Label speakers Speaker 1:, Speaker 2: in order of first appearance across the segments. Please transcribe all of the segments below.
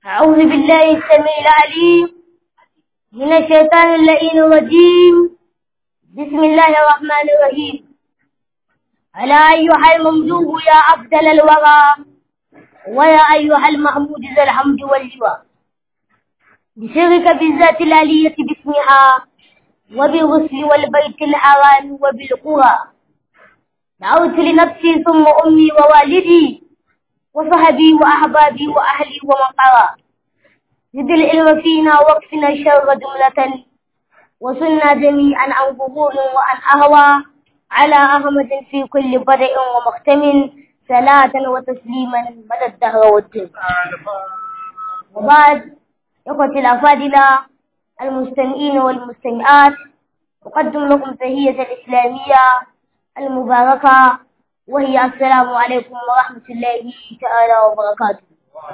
Speaker 1: أعوذ بالله السميع العليم من الشيطان اللئيم الرجيم بسم الله الرحمن الرحيم ألا أيها الممدوح يا أفضل الورى ويا أيها المحمود ذا الحمد واللواء بسرك بالذات العلية باسمها وبالغسل والبيت الحرام وبالقرى دعوت لنفسي ثم أمي ووالدي وصحبي وأحبابي وأهلي ومن قرى زد العلم فينا واكفنا الشر جملة وصلنا جميعا عن ظهور وعن أهوى على أحمد في كل بدء ومختم صلاة وتسليما مدى الدهر والدين وبعد إخوتي الأفاضلة المستمعين والمستمعات أقدم لكم تهية الإسلامية المباركة وهي السلام عليكم ورحمة الله تعالى وبركاته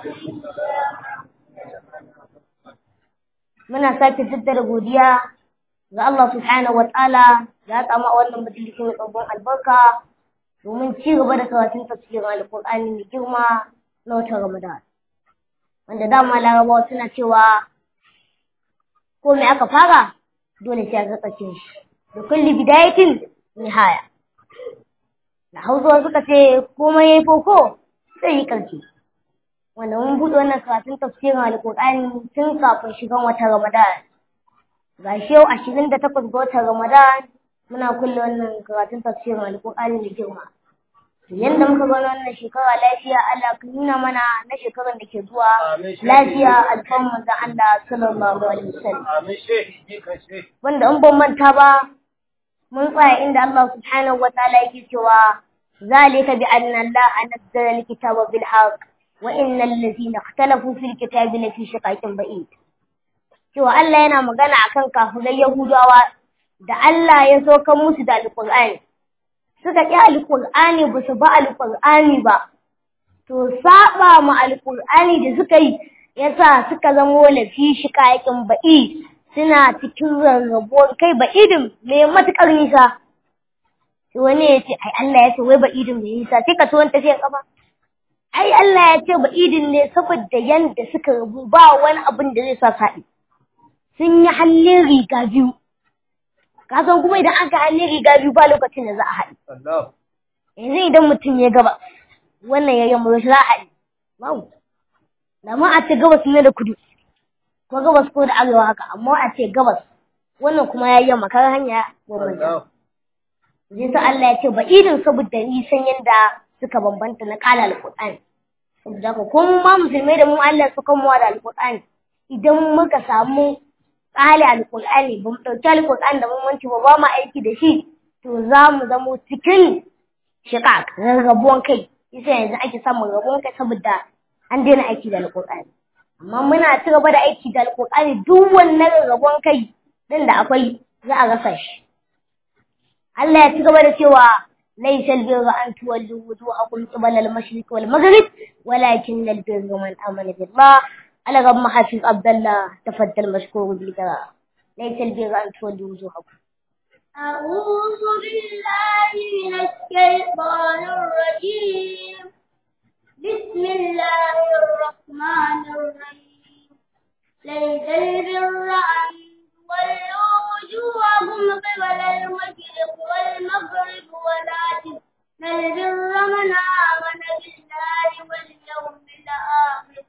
Speaker 1: muna sake jaddada godiya ga Allah subhanahu wa ta'ala ya tsama wannan majalisi mai tsabon albarka domin ci gaba da karatun tafsirin alƙur'ani mai girma na watan Ramadan wanda dama larabawa suna cewa ko me aka fara dole sai aka kace shi da kulli bidayatin nihaya da hausawa suka ce komai yayi koko sai yi karshe wanda mun buɗe wannan karatun tafsirin alƙur'ani tun kafin shigan watan Ramadan. Ga shi yau ashirin da takwas ga watan Ramadan muna kulle wannan karatun tafsirin alƙur'ani da girma. Yanda muka ga wannan shekara lafiya Allah ka nuna mana na shekarar da ke zuwa lafiya alfan manzon Allah sallallahu alaihi wasallam. Wanda in ban manta ba mun tsaya inda Allah subhanahu wa ta'ala yake cewa ذلك بأن الله نزل الكتاب بالحق وإن الذين اختلفوا في الكتاب لفي شقاق بعيد cewa Allah yana magana akan kafirai Yahudawa da Allah ya so kan musu da Alƙur'ani suka ƙi Alƙur'ani ba su ba Alƙur'ani ba to saba ma Alƙur'ani da suka yi yasa suka zamo lafi shiƙaƙin ba'i suna cikin rarrabuwar kai ba'idin mai matuƙar nisa sai wani ya ce ai Allah ya ce wai ba'idin mai nisa sai ka tuwon tafiyar kafa ai Allah ya ce ba idin ne saboda yanda suka rabu ba wani abin da zai sa saɗi sun yi hallin riga biyu ka san kuma idan aka hallin riga biyu ba lokacin da za a haɗi yanzu idan mutum ya gaba wannan ya yamma za a haɗi babu ma a ce gabas ne da kudu ko gabas ko da arewa haka amma a ce gabas wannan kuma ya yamma kar hanya bambanta zai sa Allah ya ce ba idin saboda nisan yanda suka bambanta na kala alƙur'ani saboda haka ko mu ma musulmai da mu Allah su kan da alƙur'ani idan muka samu kala alƙur'ani ba mu ɗauki alƙur'ani da muhimmanci ba ba mu aiki da shi to za mu zamo cikin shiƙaƙ rarrabuwan kai yasa yanzu ake samun rabuwan kai saboda an daina aiki da alƙur'ani amma muna ci gaba da aiki da alƙur'ani duk wannan rarrabuwan kai din da akwai za a rasa shi Allah ya ci gaba da cewa ليس البر أن تولوا وجوهكم قبل المشرق والمغرب ولكن البر من آمن بالله على رب حافظ عبد الله تفضل مشكور بالقراءة ليس البر أن تولوا وجوهكم
Speaker 2: أعوذ بالله من الشيطان الرجيم بسم الله الرحمن الرحيم ليس البر أن تولوا وجوهكم قبل المشرق والمغرب ولكن البر من آمن بالله واليوم الآخر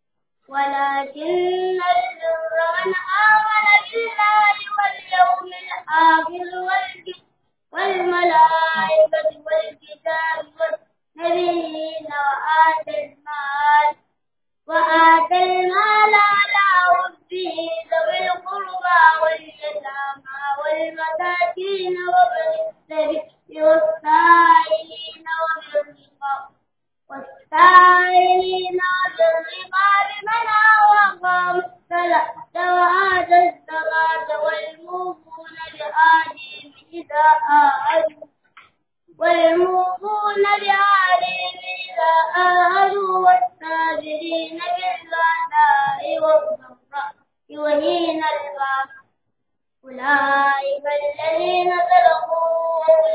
Speaker 2: ولكن البر من آمن بالله واليوم الآخر والملائكة والكتاب والنبيين وآتى المال وآتى المال على ربه ذوي القربى واليتامى والمساكين وابن السبيل والسائلين وفي الرقاب والسائلين وفي الرقاب من أقام الصلاة وآتى الزكاة والموفون بعهدهم إذا عاهدوا والموفون بعهدهم إذا عاهدوا والصابرين بالبأساء والضراء وحين البأس أولئك الذين صدقوا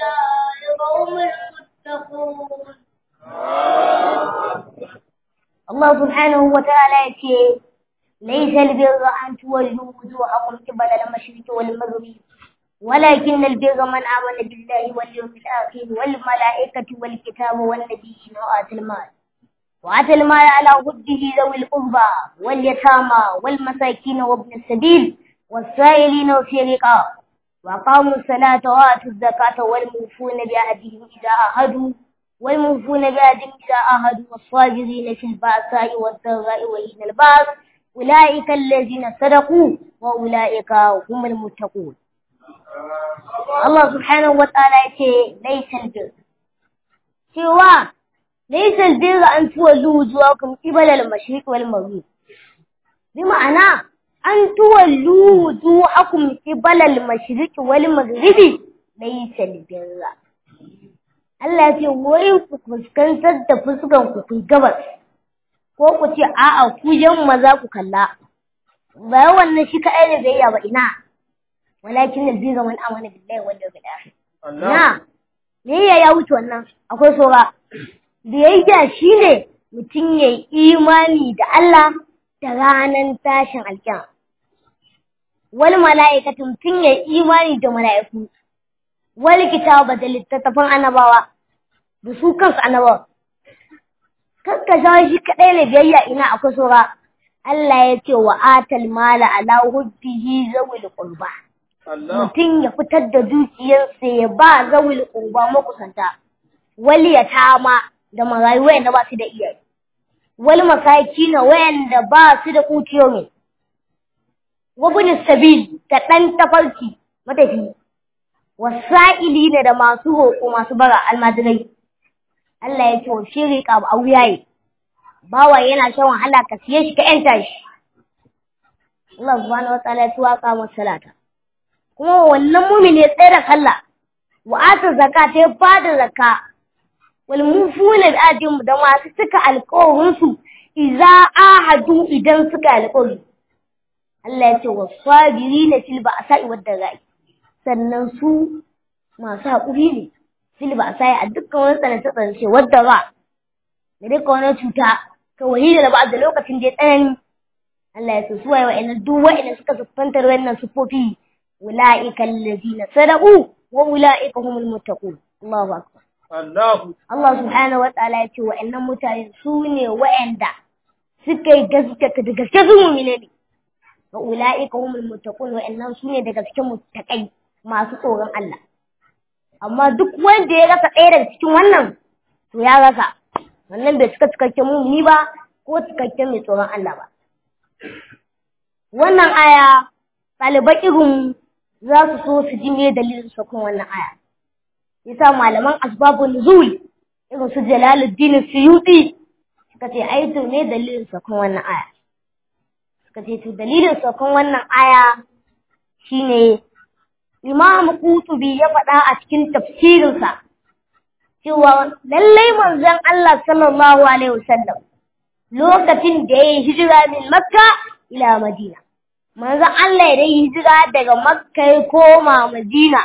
Speaker 2: وأولئك هم المتقون
Speaker 1: Allah subhanahu wa ta'ala ya ce ليس البر أن تولوا وجوهكم قبل المشرق والمغرب ولكن البر من آمن بالله واليوم الآخر والملائكة والكتاب والنبيين وآتى المال وآتى المال على حبه ذوي القربى واليتامى والمساكين وابن السبيل والسائلين وفي الرقاب وأقاموا الصلاة وآتوا الزكاة والموفون بعهدهم إذا عاهدوا والموفون بعهدهم إذا عاهدوا والصابرين في البأساء والضراء وحين البأس أولئك الذين صدقوا وأولئك هم المتقون الله سبحانه وتعالى يقول ليس البر سوى ليس البر أن تولوا وجوهكم قبل المشرق والمغرب بمعنى أن تولوا وجوهكم قبل المشرق والمغرب ليس البر Allah ya ce wai ku fuskantar da fuskan ku ku gabas ko ku ce a'a ku yamma za ku kalla ba wannan shi kaɗai ne biyayya ba ina walakin da biga man amana billahi wal yawmil akhir na biyayya ya wuce wannan akwai sora biyayya shine mutum ya yi imani da Allah da ranar tashin alƙiyama wal mala'ikatu mutum ya yi imani da mala'iku wal kitaba da littattafan annabawa da su kansu annabawa kakka shi kaɗai ne biyayya ina akwai sura Allah ya ce wa atal mala ala hubbihi zawil qurba mutum ya fitar da dukiyarsa ya ba zawil qurba makusanta wal yatama da marayu wayanda ba su da iyaye wal masakina wayanda ba su da kuciyoyi wa bin sabil da dan tafarki matafi wasa'ilina da masu roƙo masu bara almajirai Allah ya ce wa shi riƙa a wuyaye, bawa yana shan wahala ka siye shi ka ‘yanta shi. Allah subhanahu wa ta'ala ya waka masa salata. Kuma wannan mumin ya tsaye da sallah, wa ata zaka ta ba da zaka, wal mufuna da ajin da masu cika alƙawarinsu idza ahadu idan suka alƙawari. Allah ya ce wa sabirina fil ba'sa'i wad darai. Sannan su masu haƙuri ne. fil ba sai a dukkan wani tsanance tsanance wadda ba da dukkan wani cuta ka wahida da ba da lokacin da ya tsanani Allah ya su waye wa'annan duk wa'annan suka siffantar wannan sufofi ulaika allazina sadaqu wa ulaika humul muttaqun Allahu akbar
Speaker 3: Allahu
Speaker 1: Allah subhanahu wa ta'ala ya ce wa'annan mutane su ne wa'anda suka yi gaskata da gaske su mu'mine ne wa ulaika humul muttaqun wa'annan su ne da gaske muttaqai masu tsoron Allah amma duk wanda ya rasa ɗaya daga cikin wannan to ya rasa wannan bai cika cikakken mumini ba ko cikakken mai tsoron Allah ba wannan aya ɗaliban irin za su so su ji me dalilin sakon wannan aya yasa malaman asbabun nuzul irin su Jalaluddin Suyuti suka ce ai to ne dalilin sakon wannan aya suka ce to dalilin sakon wannan aya shine Imam Qutubi ya faɗa a cikin tafsirinsa cewa lallai manzon Allah sallallahu alaihi wasallam lokacin da ya yi hijira min Makka ila Madina manzon Allah ya yi hijira daga Makka ya koma Madina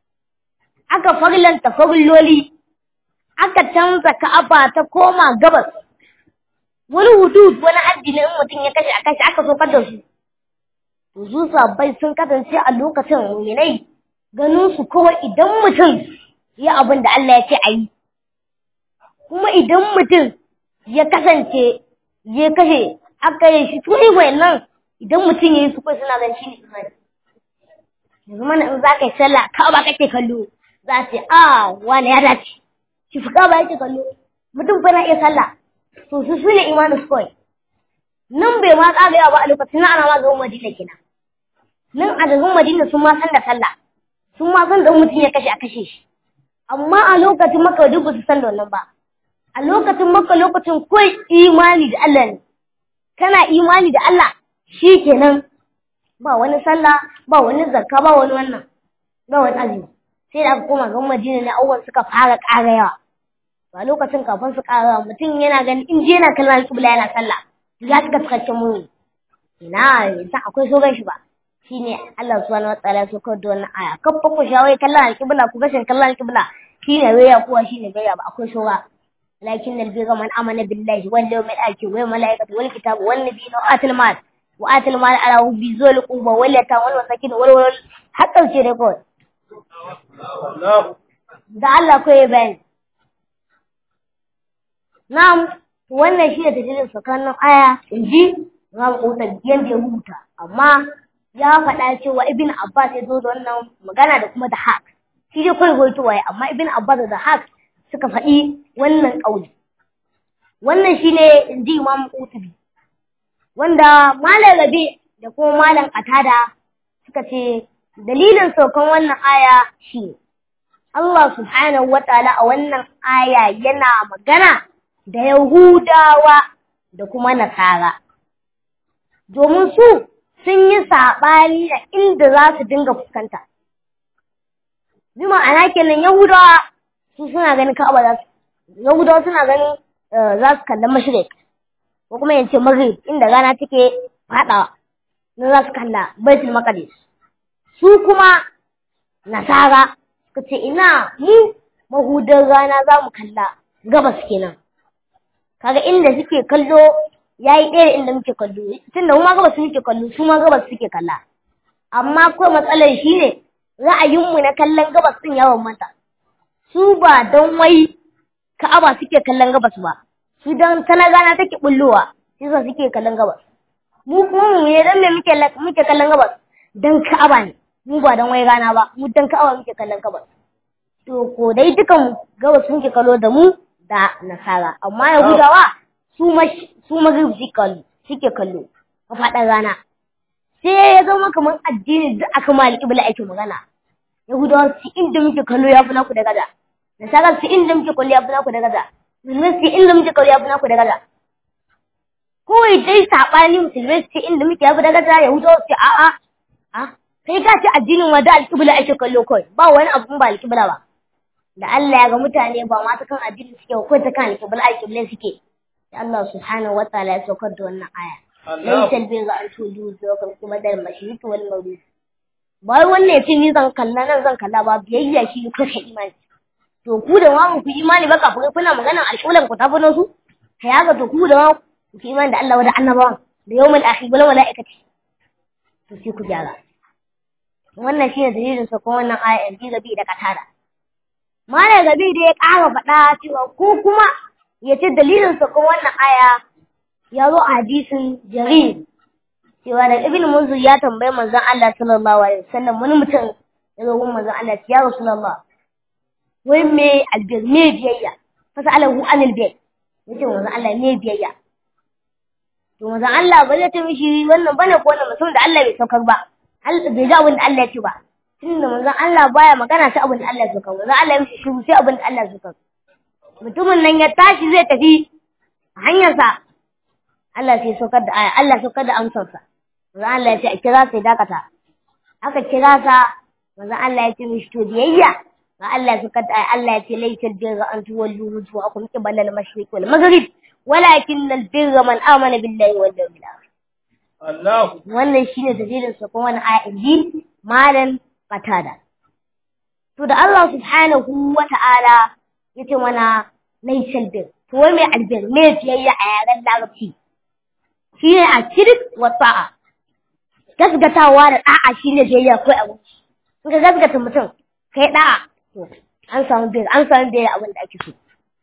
Speaker 1: aka farlanta farloli aka canza Ka'aba ta koma gabas wani hudud wani addini in mutum ya kashe a kashe aka so da su su sabbai sun kasance a lokacin muminai ganin su kawai idan mutum ya abin da Allah ya ce a yi kuma idan mutum ya kasance ya kashe aka yi shi tuni nan idan mutum ya yi su kai suna gan shi ne imani yanzu mana in za ka yi sallah ka ba kake kallo za ce a wani ya dace shi fi ba yake kallo mutum fa na iya sallah to su su ne imanin su kawai nan bai ma tsagaya ba a lokacin na ana ma gaban madina kenan nan a gaban madina sun ma san da sallah sun ma san da mutum ya kashe a kashe shi amma a lokacin maka duk su san da wannan ba a lokacin maka lokacin kawai imani da Allah ne kana imani da Allah shi kenan ba wani sallah ba wani zakka ba wani wannan ba wani azumi sai da aka koma gaban madina ne awwal suka fara ƙara yawa ba lokacin kafin su ƙara mutum yana ganin in je yana kallon alƙibla yana sallah ya cika cikakken muni ina yanzu akwai sogan shi ba shine Allah subhanahu wa ta'ala so kawai da wannan aya kafa ku shawai kallon alƙibla ku gashin kallon alƙibla shine waya kuwa shine gaya ba akwai soga lakin albirra man amana billahi wal yawmil akhir wal malaikati wal kitab wal nabiyina wa atil mal wa atil mal ala hubbi zul quba wal yatam wal masakin wal wal hatta ce dai kawai da Allah ko ya bayani na'am wannan shi ne dalilin tsakanin aya inji Imam Qurtubi yanda ya rubuta amma ya faɗa cewa Ibn Abbas ya zo da wannan magana da kuma da haq shi dai kawai goyi waye amma Ibn Abbas da haq suka faɗi wannan ƙauli wannan shine inji Imam Qurtubi wanda Malam Rabi da kuma Malam Qatada suka ce dalilin saukan wannan aya shi Allah subhanahu wa ta'ala a wannan aya yana magana da Yahudawa da kuma Nasara domin su sun yi saɓani da inda za su dinga fuskanta. Bi ma'ana kenan Yahudawa su suna ganin Ka'aba za su Yahudawa suna ganin za su kalla mashrik ko kuma yace maghrib inda rana take faɗawa nan za su kalla Baitul Maqdis. Su kuma Nasara suka ce ina mu mahudan rana za mu kalla gabas kenan. Kaga inda suke kallo ya yi ɗaya inda muke kallo tun da mu ma gabas muke kallo su ma gabas suke kalla amma ko matsalar shi ne ra'ayinmu na kallon gabas ɗin yawan mata su ba don wai ka'aba suke kallon gabas ba su don tana gana take bullowa shi sa suke kallon gabas mu kuma mu ne don me muke muke kallon gabas don ka'aba ne mu ba don wai rana ba mu don ka'aba muke kallon gabas to ko dai dukan gabas muke kallo da mu da nasara amma yahudawa su su magrib suke kallo a faɗin rana sai ya zama kamar addini da aka ma alƙibla ake magana yahudawa su inda muke kallo ya fi naku da gaza nasara su inda muke kallo ya fi naku da gaza musulmai su inda muke kallo ya fi naku da gaza kawai dai saɓani musulmai su inda muke ya fi da gaza yahudawa su a'a a kai ka ce addinin wa da alƙibla ake kallo kawai ba wani abu ba alƙibla ba da Allah ya ga mutane ba ma ta kan addini suke ko ta kan alƙibla alƙibla suke Allah subhanahu wa ta'ala ya saukar da wannan aya. Laisa albirra an tudu zuwa kuma da mashriq wal maghrib. Ba wannan yace ni zan kalla nan zan kalla ba biyayya shi kuka imani. To ku da ma ku imani ba kafin kuna magana alƙulan ku tafi su? Kai haka to ku da ma ku imani da Allah da annabawan da yawmul akhir wal malaikati. To sai ku gyara. Wannan shine dalilin sa kuma wannan aya in ji gabi da katara. Malam gabi da ya ƙara faɗa cewa ko kuma ya ce dalilinsa kuma wannan aya ya zo a hadisin jarir cewa da ibn munzur ya tambayi manzon Allah sallallahu alaihi wasallam wani mutum ya zo gun manzon Allah ya rasulullah wai me albir me biyayya fasalahu anil bir yace manzon Allah me biyayya to manzon Allah ba zai ce mishi wannan bane ko wannan mutum da Allah bai saukar ba Allah bai ga abin da Allah ya ce ba tunda manzon Allah baya magana sai abin da Allah ya saukar manzon Allah ya mishi shiru sai abin da Allah ya saukar mutumin nan ya tashi zai tafi a hanyarsa Allah sai saukar da aya Allah saukar da amsarsa manzo Allah ya ce a kira sai dakata aka kira sa manzo Allah ya ce mishi to biyayya ga Allah saukar da aya Allah ya ce laysal birra an tuwallu wujuhakum qibala al-mashriq wal maghrib walakin al-birra man amana billahi wal yawmil akhir Allah wannan shine dalilin sa kuma wannan aya inji malan qatada to da Allah subhanahu wa ta'ala yace mana laysal bir to wai mai albir me biyayya a yaren larabci shine a shirk wa ta'a gasgatawa da da'a shine biyayya ko abu in ka gasgata mutum kai da'a to an samu biyar an samu biyar abin da ake so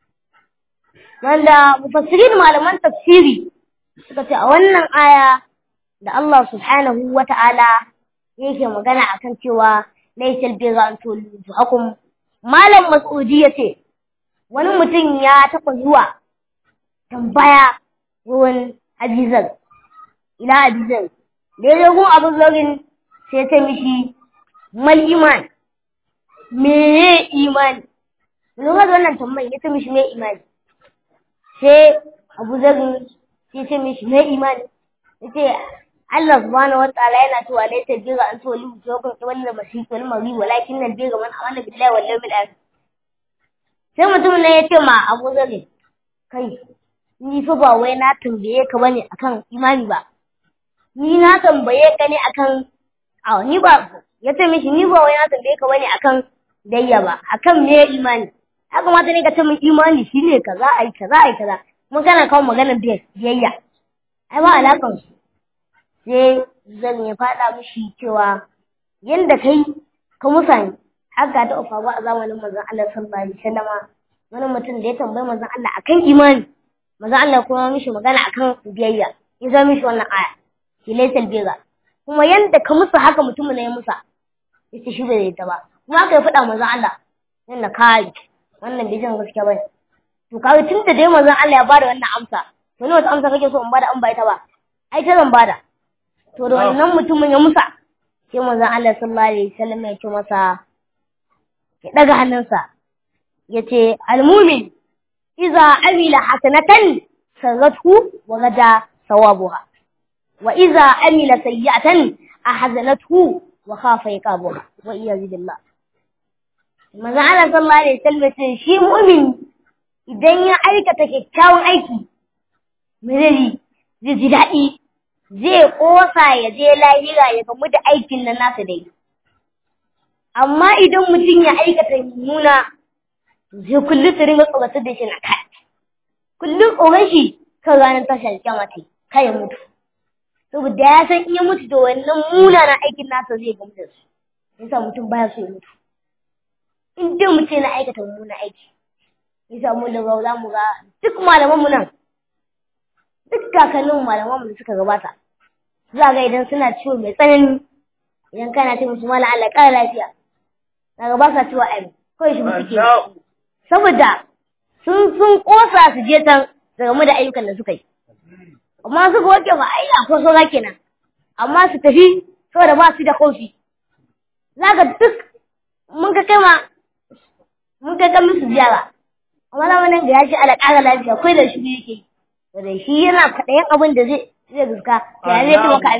Speaker 1: wanda mufassirin malaman tafsiri suka ce a wannan aya da Allah subhanahu wa ta'ala yake magana akan cewa laysal birra an tullu hakum malam mas'udi yace wani mutum ya taɓa zuwa tambaya wurin Abizar, ila Abizar, da ya gun abin zarin sai ta mishi mal iman, me imani, lura da wannan tambayi ya ta mishi me imani, sai abu zarin sai ta mishi me imani, ya ce Allah subhanahu wa ta'ala yana cewa laita bira an toli wuce kun wannan mashi wal mari walakin nan bira man amana billahi wal yawmil akhir sai mutum ne ya ce ma abu zare kai ni fa ba wai na tambaye ka bane akan imani ba ni na tambaye ka ne akan a ni ba ya ce mishi ni ba wai na tambaye ka bane akan dayya ba akan me imani ya kamata ne ka ce min imani shine kaza ai kaza ai kaza mun kana kawo maganar biyayya ai ba alakan su sai zan ya faɗa mishi cewa yanda kai ka musani haka ta ufa ba a zamanin manzon Allah sallallahu alaihi wasallam wani mutum da ya tambayi manzon Allah akan imani manzon Allah kuma mishi magana akan biyayya ya zama mishi wannan aya ki laysal biga kuma yanda ka musu haka mutumin ne ya musa yace shi bai ta ba kuma aka yi faɗa manzon Allah yanda kai wannan bai jin gaskiya bane to kawai tun da dai manzon Allah ya bada wannan amsa to ne wata amsa kake so in bada an bai ta ba ai ta zan bada to da wannan mutumin ya musa sai manzon Allah sallallahu alaihi wasallam ya ce masa ya daga hannunsa ya ce almumin iza amila hasanatan sarrathu wa gada sawabuha wa iza amila sayyi'atan ahzanathu wa khafa iqabuha wa iyyazu billah manzo Allah sallallahu alaihi wasallam ce shi mu'min idan ya aikata kyakkyawan aiki mirari zai ji daɗi zai ƙosa ya je lahira ya gamu da aikin nan nasa dai amma idan mutum ya aikata mummuna zai kullum su ringa tsoratar da shi na kai kullum tsoron shi kan ranar tashar kyama ta kai ya mutu saboda ya san iya mutu da wannan munanan aikin nasa zai gamu da su yasa mutum baya so ya mutu in dai mutum yana aikata mummunan aiki yasa mu da za mu ga duk malamanmu nan duk kakannin malamanmu da suka gabata za ga idan suna ciwo mai tsanani idan kana ce musu mala Allah ƙara lafiya daga ba sa ciwo ai kawai shi suke saboda sun sun kosa su je tan daga mu da ayyukan da suka yi amma suka wake ba ai akwai saura kenan amma su tafi saboda ba su da kofi zaka duk mun ka kai ma mun kai kan musu ziyara amma zamanin da ya ce ala ƙara lafiya kai da shi yake da shi yana kaɗayan abin da zai zai guska ya zai ci maka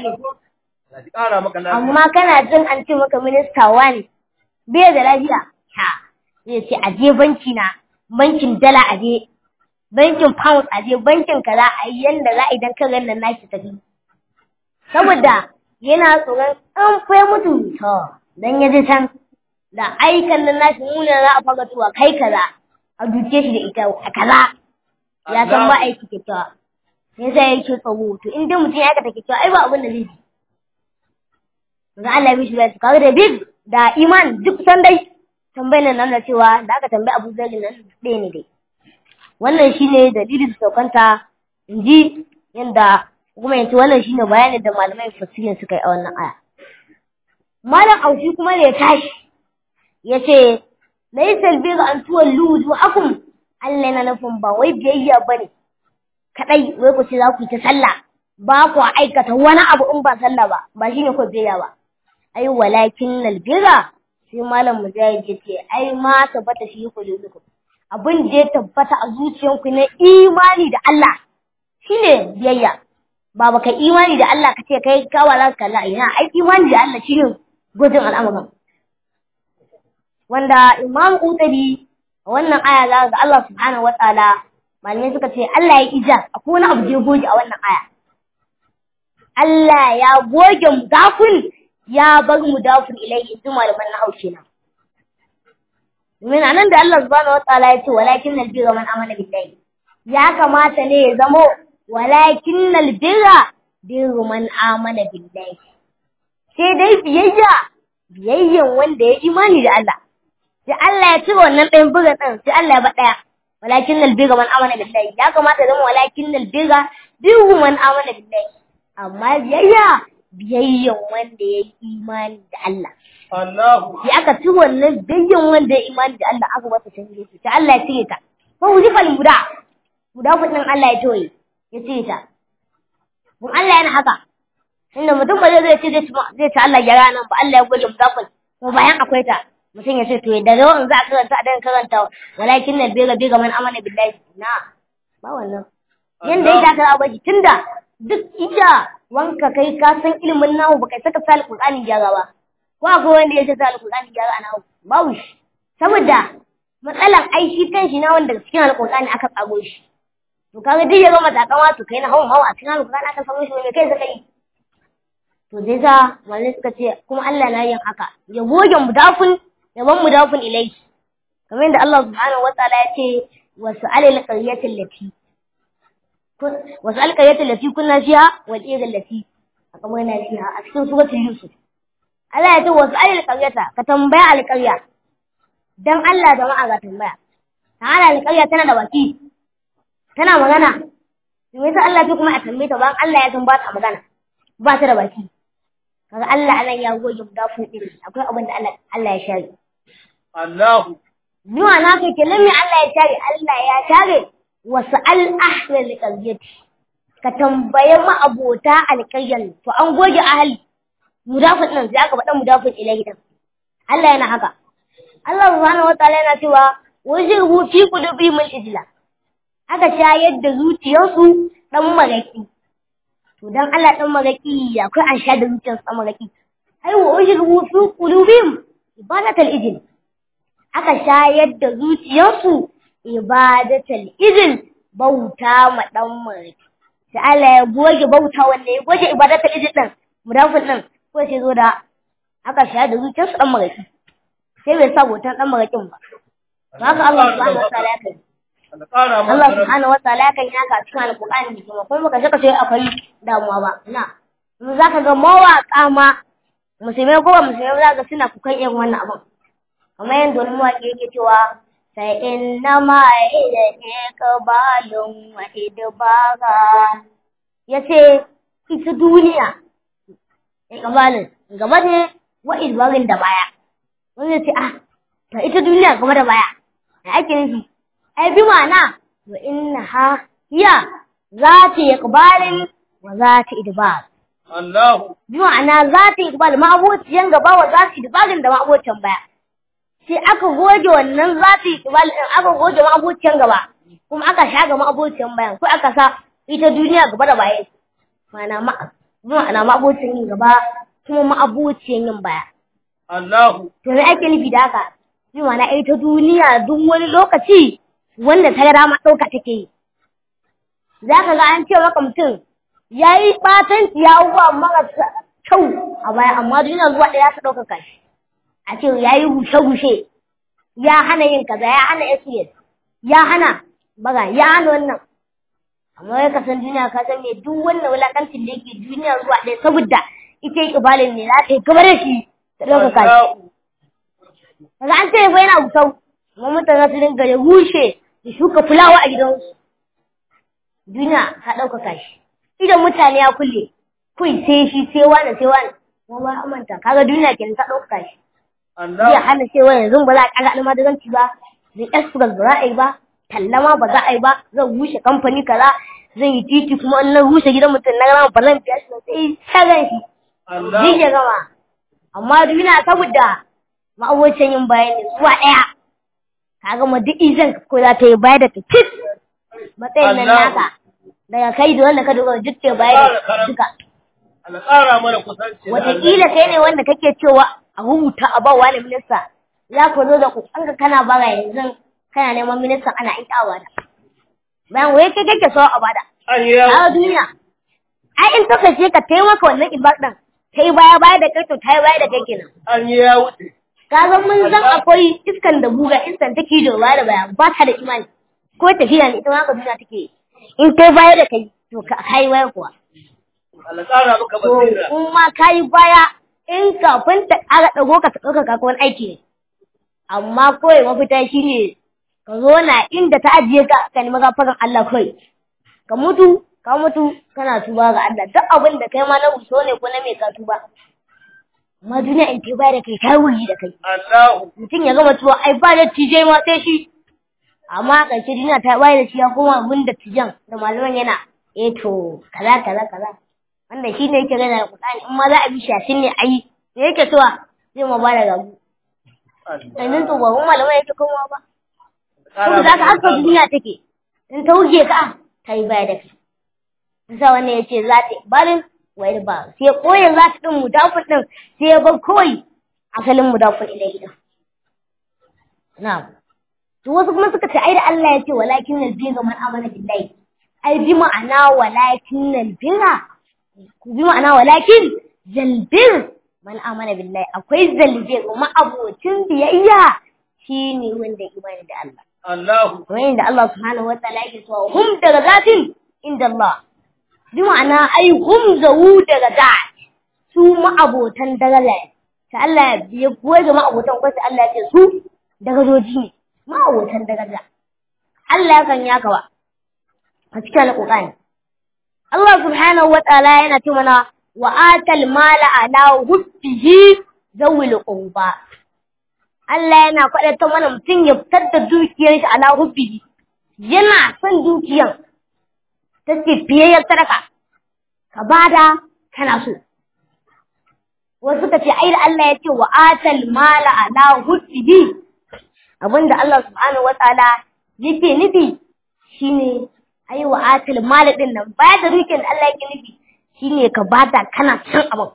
Speaker 1: abin amma kana jin an ce maka minista wani bai da lafiya ha zai ce aje banki na bankin dala aje bankin pound aje bankin kaza a yi yanda za a idan ka ganin nashi tafi saboda yana tsoron an fai mutu to dan ya je can da aikan nan nashi muna za a faga tuwa kai kaza a duke shi da ita a kaza ya san ba aiki kyakkyawa sai sai yake tsoro to in dai mutum ya aikata kyakkyawa ai ba abin da zai ji ga Allah bishi bai kawo da big da iman duk san dai tambayar nan na cewa da aka tambayi Abu Zar nan ɗaya ne dai wannan shine dalilin saukanta in ji yanda kuma yanzu wannan shine bayanin da malamai fasirin suka yi a wannan aya malam aushi kuma da ya tashi ya ce laisal biga an tuwallu wujuhakum Allah yana nufin ba wai biyayya bane kadai wai ku ce za ku yi ta sallah ba ku aikata wani abu in ba sallah ba ba shine ko biyayya ba ai walakin nal bira sai malam mujahid ya ce ai ma tabbata shi ku lulukum abin da ya tabbata a zuciyanku na imani da Allah shine biyayya ba baka imani da Allah ka ce kai kawa za ka kalla ina ai imani da Allah shine gudun al'amuran wanda imam utabi a wannan aya za ga Allah subhanahu wa ta'ala malamai suka ce Allah ya ija akwai wani abu da ya goge a wannan aya Allah ya goge mudafun ya bar mudafun ilayhi in malaman na haushe na domin anan da Allah subhanahu wa ta'ala ya ce walakin nalbira man amana billahi ya kamata ne ya zamo walakin nalbira birru man amana billahi sai dai biyayya biyayyan wanda ya imani da Allah sai Allah ya cire wannan ɗayan buga ɗin sai Allah ya ba ɗaya walakin nal biga man amana billahi ya kamata zama walakin nal biga bihu man amana billahi amma biyayya biyayyan wanda ya yi imani da Allah
Speaker 3: Allahu
Speaker 1: sai aka ci wannan biyayyan wanda ya imani da Allah aka masa canje shi sai Allah ya cire ta ko hujifal muda muda kudin Allah ya toye ya cire ta mun Allah yana haka inda mutum ba zai ce zai ci Allah ya nan ba Allah ya goge mudafin ko bayan akwai ta mutum ya ce to daga yawan za a karanta a dan karanta walakin na bega bega man amana billahi na ba wannan yanda ya ta ba tunda duk ida wanka kai ka san ilimin nahu baka saka sal qur'ani gyara ba ko akwai wanda ya ce sal qur'ani gyara a nahu babu shi saboda matsalan ai shi kan shi na wanda cikin alqur'ani aka tsago shi to kaga duk ya gama takawa to kai na hawan hawa a cikin alqur'ani aka samu shi me kai saka yi to zai sa malamai suka ce kuma Allah na yin haka ya goge mudafin yaban mudafin ilai kamar yadda Allah subhanahu wataala ya ce wasu alil qaryatin lati wasu alil qaryatin lati kunna fiha wal ira lati akamana fiha a cikin suratul yusuf Allah ya ce wasu alil qaryata ka tambaya alqarya dan Allah jama'a ga tambaya ta'ala alqarya tana da baki tana magana me yasa Allah ce kuma a tambaye ta bayan Allah ya san ba ta magana ba ta da baki kaga Allah anan ya goge mudafin din akwai abin da Allah Allah ya share
Speaker 3: Allahu
Speaker 1: Nuwa na kai kenan me Allah ya share Allah ya share wasu al ahlal qaryati ka tambaye ma abota alqaryan to an goge ahli mudafin din sai aka faɗa mudafin ilahi din Allah yana haka Allah subhanahu wataala yana cewa wajihu fi qulubihim al-ijla aka shayar da zuciyarsu dan maraki to dan Allah dan maraki akwai an sha da zuciyarsu dan maraki ai wa wajihu fi qulubihim ibadatul ijl aka shayar da zuciyarsu ibadatul ijl bauta ma dan maraki sai Allah ya goge bauta wanda ya goge ibadatul ijl din mudafin din ko sai zo da aka shayar da zuciyarsu dan maraki sai bai sa bautan dan marakin ba haka Allah subhanahu wa ta'ala ya kai Allah subhanahu wataala kan yi haka cikin alƙur'ani da kuma kuma baka saka sai akwai damuwa ba na mun zaka ga mawaƙa ma musulmai ko ba musulmai za ga suna kukan irin wannan abin kamar yadda wani mawaƙi yake cewa sai inna ma ida ne kabalun wa idbara yace ita duniya ya kabalun gaba ne wa idbarin da baya wani ya ce ah ta ita duniya gaba da baya da ake nufi ai bi ma'ana wa innaha hiya zati iqbalin wa zati idbar
Speaker 3: Allahu
Speaker 1: bi ma'ana zati iqbal ma abociyan gaba wa zati idbarin da ma abociyan baya sai aka goge wannan zati iqbal din aka goge ma abociyan gaba kuma aka shaga ma abociyan bayan ko aka sa ita duniya gaba da baya ma'ana ma bi ma'ana ma abociyan yin gaba kuma ma abociyan yin baya
Speaker 3: Allahu
Speaker 1: to me ake nufi da haka bi ma'ana ita duniya duk wani lokaci wanda ta dama ɗauka take yi. Za ka ga an ce maka mutum ya yi ɓatanci ya abubuwa marasa kyau a baya amma duniya zuwa ɗaya ta ɗaukaka shi. A ce ya yi gushe-gushe, ya hana yin kaza, ya hana SBS, ya hana baga, ya hana wannan. Amma ya kasan duniya ka san me duk wannan wulaƙancin da yake duniya zuwa ɗaya saboda ita yi ƙibalin ne za ta yi kamar da shi ta ɗaukaka shi. Kaga an ce bai yana gusau, amma mutane su dinga ya rushe da shuka fulawa a gidansu. Duniya ta ɗaukaka shi. Idan mutane ya kulle, kai sai shi sai wani sai wani. Kuma ba amanta, kaga duniya kenan ta ɗaukaka shi. Zai
Speaker 3: Allahu
Speaker 1: hana cewa yanzu ba za a ƙara almadaranci ba, zai express ba za a yi ba, tallama ba za a yi ba, zan rushe kamfani kaza, zan yi titi kuma in na rushe gidan mutum na gama ba zan biya shi ba, sai shagan shi. Zai
Speaker 3: Allahu
Speaker 1: ya gama. Amma duniya saboda ma'abocin yin bayani zuwa ɗaya. kaga ma duk izan ko za ta yi baya da ta cik matsayin nan
Speaker 3: Allah.
Speaker 1: naka daga kai da wanda ka dogara duk ta baya da duka
Speaker 3: Allah ƙara mana kusanci da
Speaker 1: wataƙila kai ne wanda kake cewa a rubuta a ba wani minista za ka zo da kuɗinka kana bara yanzu kana neman ministan ana in ƙawa da bayan wai kai kake so a bada
Speaker 3: An yi yawo.
Speaker 1: a duniya ai in ta kashe ka taimaka wannan ibar ɗin ta yi baya baya da kai to ta yi baya da kai kenan
Speaker 3: An yi yawo.
Speaker 1: ka san mun san akwai iskan da buga iskan take da baya da baya ba ta da imani ko tafiya ne ita ma ka duniya take in kai baya da kai to ka kai baya kuwa
Speaker 3: Allah ƙara maka
Speaker 1: to
Speaker 3: basira.
Speaker 1: in ma kai baya in kafin ta ƙara ɗago ka ta ɗauka ka wani aiki ne amma kawai mafita shine ka zo na inda ta ajiye ka ka nemi gafaran Allah kawai ka mutu ka mutu kana tuba ga Allah duk abin da kai ma na wuso ne ko na mai ka tuba amma duniya in ta baya da kai ta wuri da kai
Speaker 3: Allahu
Speaker 1: mutum ya gama tuwa ai ba da tije ma sai shi amma ƙarshe duniya ta bayar da shi ya koma abin da tijan da malaman yana eh to kaza kaza kaza wanda shi ne yake gana da Qur'ani in ma za a bi shafin ne ayi me yake cewa zai ma bada gabu sannan to ba mun malaman yake komawa ba kuma za ka haka duniya take in ta wuce ka ta yi baya da kai Isa wannan ya ce za ta barin wayar ba sai koyin za ta ɗin mudafin ɗin sai ya bar kawai asalin mudafin ilai gidan. Na'am. To wasu kuma suka ce ai da Allah ya ce walakin nal birra man amana billahi. Ai bi ma'ana walakin nal birra. Ku bi ma'ana walakin zalbir man amana billahi. Akwai zalbir kuma abocin biyayya shine wanda imani da Allah
Speaker 3: Allahu
Speaker 1: kamar yadda Allah subhanahu wa ta'ala yake cewa hum daga zatin inda Allah bi ma'ana ai hum zawu daga zat su ma'abotan daraja ta Allah ya goyi ga ma'abotan ko sai Allah ya ce su darajoji ne ma'abotan daraja Allah ya kan yaka ba a cikin alƙur'ani Allah subhanahu wa ta'ala yana ce mana wa atal mala ala hubbihi zawil qurba Allah yana faɗa mana mutum ya fitar da dukiyar shi ala hubbihi yana son dukiyan ta ce fiyayyar sadaka ka bada kana so wasu suka ce ai da Allah ya ce wa atal mala ala hubbihi abinda Allah subhanahu wa ta'ala yake nufi shine ai wa atal mala din nan baya da dukiyar da Allah yake nufi shine ka bada kana son abin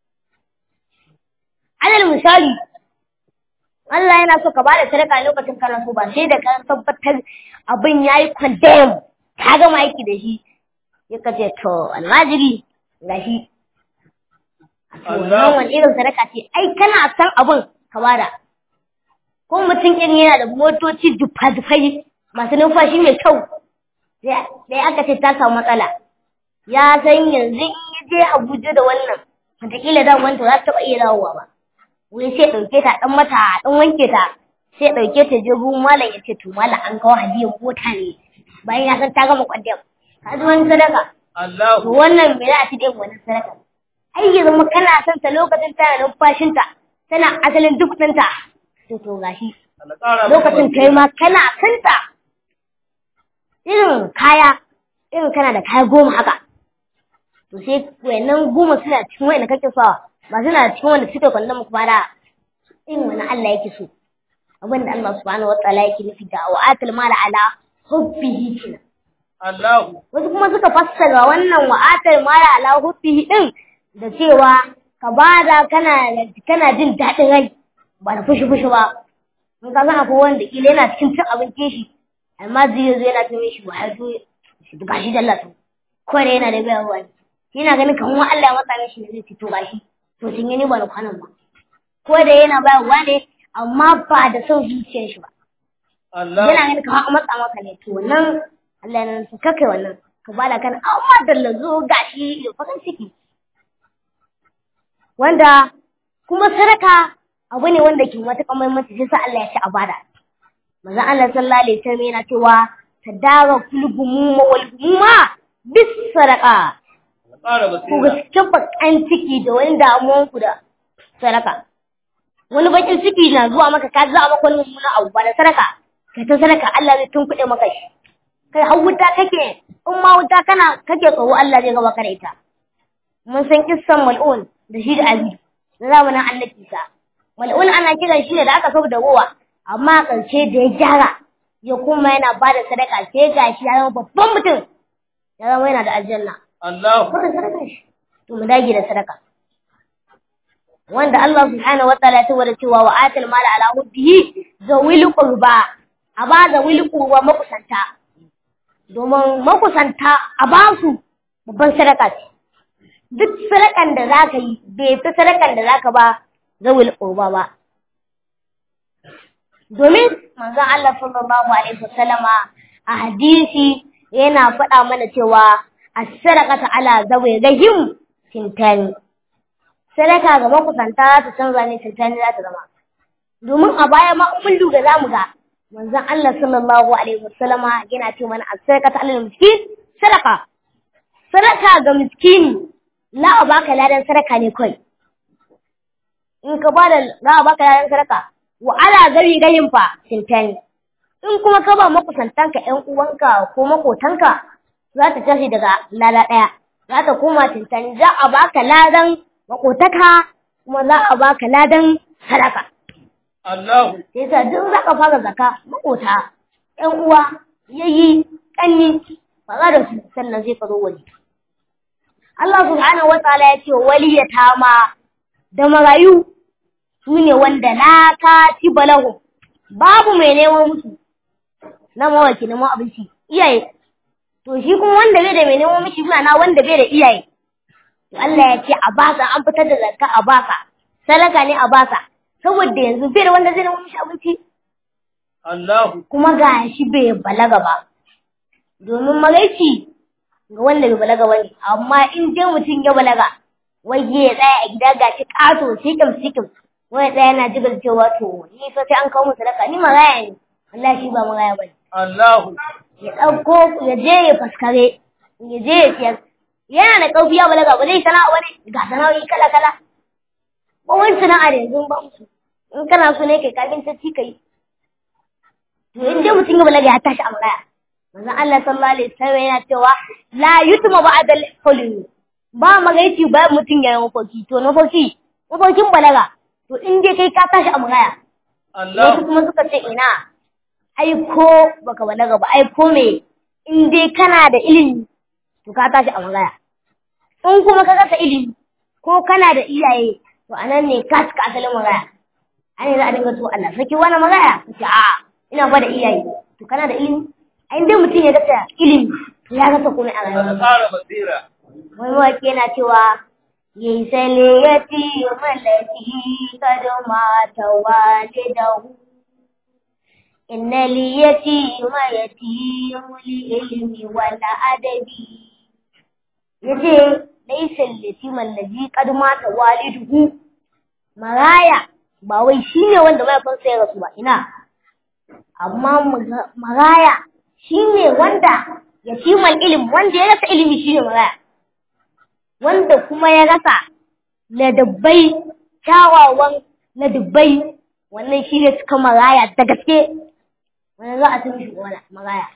Speaker 1: alal misali Allah yana so ka ba da sadaka lokacin kana so ba sai da ka tabbatar abin yayi condemn ka gama aiki da shi ya ka ce to almajiri ga shi wannan wani irin sadaka ce ai kana san abin ka bada ko mutum irin yana da motoci dufa-dufai masu numfashi mai kyau sai aka ce ta samu matsala ya san yanzu in ya je Abuja da wannan wataƙila da wanta za ta taɓa iya dawowa ba wai sai ɗauke ta ɗan mata ɗan wanke ta sai ɗauke ta je gurin malam ya ce to malam an kawo hadiyar mota ne bayan ya san ta gama kwandam ka ji wani sadaka to wannan me za a ci ɗin wani sadaka ai ya zama kana son ta lokacin tana numfashinta tana asalin duk ɗinta to to gashi lokacin kai ma kana son ta irin kaya irin kana da kaya goma haka to sai wayannan goma suna cikin wayanda kake sawa ba suna cikin wanda suka kwallon muku bada in wani Allah yake so abin da Allah subhanahu wa ta'ala yake nufi da wa atal mala ala hubbihi kina
Speaker 3: Allahu
Speaker 1: wasu kuma suka fassara wannan wa atal mala ala hubbihi din da cewa ka bada kana kana jin daɗin rai ba da fushi fushi ba in ka san akwai wanda kila yana cikin cin abincin shi amma zai zo yana tume shi wa haifu shi ga shi dalla to ko da yana da bayarwa ne yana ganin kamar Allah ya matsa mishi ne zai fito gashi to sun yi ni ba da kwanan ba ko da yana bayarwa ne amma ba da son zuciyar shi ba
Speaker 3: Allah
Speaker 1: yana ganin kamar an matsa maka ne to wannan Allah ya nan ka kai wannan ka bada kan amma da lazo gashi da farin ciki wanda kuma sadaka abu ne wanda ke matuƙar muhimmanci sai sa Allah ya ce a bada manzo Allah sallallahu alaihi wasallam yana cewa tadara kulgumuma wal gumuma bis sadaqa
Speaker 3: ƙara
Speaker 1: ku
Speaker 3: basira
Speaker 1: gaske bakan ciki da wani damuwan ku da sadaka wani bakin ciki na zuwa maka ka za maka wani mummuna abu ba da sadaka ka ta sadaka Allah zai tunkuɗe maka shi kai har wuta kake in ma wuta kana kake tsoro Allah zai gaba ka da ita mun san kissan mal'un da shi da abi na zamanin annabi Isa mal'un ana kiran shi ne da aka saba da ruwa amma ƙarshe da ya gyara ya kuma yana ba da sadaka sai gashi ya zama babban mutum ya zama yana da aljanna
Speaker 3: Allahu
Speaker 1: kuka sadaka shi to mu dage da sadaka wanda Allah subhanahu wa ta'ala ya tawara cewa wa atal mala ala hubbihi zawil qurba a ba zawil qurba makusanta domin makusanta a ba su babban sadaka ce duk sadakan da zaka yi bai fi sadakan da zaka ba zawil qurba ba domin manzon Allah sallallahu alaihi wasallama a hadisi yana faɗa mana cewa as-sadaqatu ala zawi rahim tintani sadaka ga makusanta za ta canza ne tintani za ta zama domin a baya ma in mun lura zamu ga manzon Allah sallallahu alaihi wasallama yana ce mana as-sadaqatu ala miskin sadaka sadaka ga miskini la a baka ladan sadaka ne kai in ka bada za a baka ladan sadaka wa ala gari gayin fa tintani in kuma ka ba makusantanka ƴan uwanka ko makotanka za ta tashi daga lada ɗaya za ta koma tintani za a baka ladan makotaka kuma za a baka ladan sadaka
Speaker 3: Allahu
Speaker 1: sai sa duk za ka fara zaka makota ƴan uwa yayi kanni fara da su sannan zai ka zo waje Allah subhanahu wa ta'ala ya ce waliyatama da marayu su ne wanda la katiba lahum babu mai neman musu na mawaki na abinci iyaye to shi kuma wanda bai da mai neman mishi na wanda bai da iyaye to Allah ya ce a basa an fitar da zakka a basa sadaka ne a basa saboda yanzu bai da wanda zai nemo mishi abinci
Speaker 3: Allahu
Speaker 1: kuma ga shi bai balaga ba domin maraici ga wanda bai balaga ba ne amma in dai mutum ya balaga wai ya tsaya a gida ga shi ƙato sikim sikim wai tsaya yana jigar cewa to ni fa sai an kawo mu sadaka ni maraya ne Allah shi ba maraya ba ne
Speaker 3: Allahu
Speaker 1: ya ɗauko ya je ya faskare ya je ya siyar yana da ƙarfi ya balaga ba zai sana'a ba ne ga sana'o'i kala kala ba wani sana'a da yanzu ba musu in kana so ne kai kafin ta ci kai to in dai mutum ya balaga ya tashi a maraya manzon Allah sallallahu alaihi wasallam yana cewa la yutma ba'da al-hulm ba magaici ba mutum ya yi mafarki to na mafarki mafarkin balaga to in dai kai ka tashi a maraya wasu
Speaker 3: Allahu
Speaker 1: kuma suka ce ina ai ko baka balaga ba ai ko me in dai kana da ilimi to ka tashi a maraya in kuma ka rasa ilimi ko kana da iyaye to anan ne ka cika asalin maraya an yi za a dinga to Allah saki wani maraya ka ce a ina ba da iyaye to kana da ilimi a inda mutum ya rasa ilimi to ya rasa komai a
Speaker 3: Allah
Speaker 1: rayuwa
Speaker 3: ƙara basira
Speaker 1: wani mawaƙi yana cewa yayi sale ya ci mallaki kada mata walidahu inna li yatima yatimu li ilmi wal adabi yace laysa al-yatima allazi qad mata waliduhu maraya ba wai shine wanda mahaifinsa ya rasu ba ina amma maga- maraya shine wanda yatimal ilm wanda ya rasa ilimi shine maraya wanda kuma ya rasa ladabbai kyawawan ladabbai wannan shine suka maraya da gaske wannan za a san shi wala maraya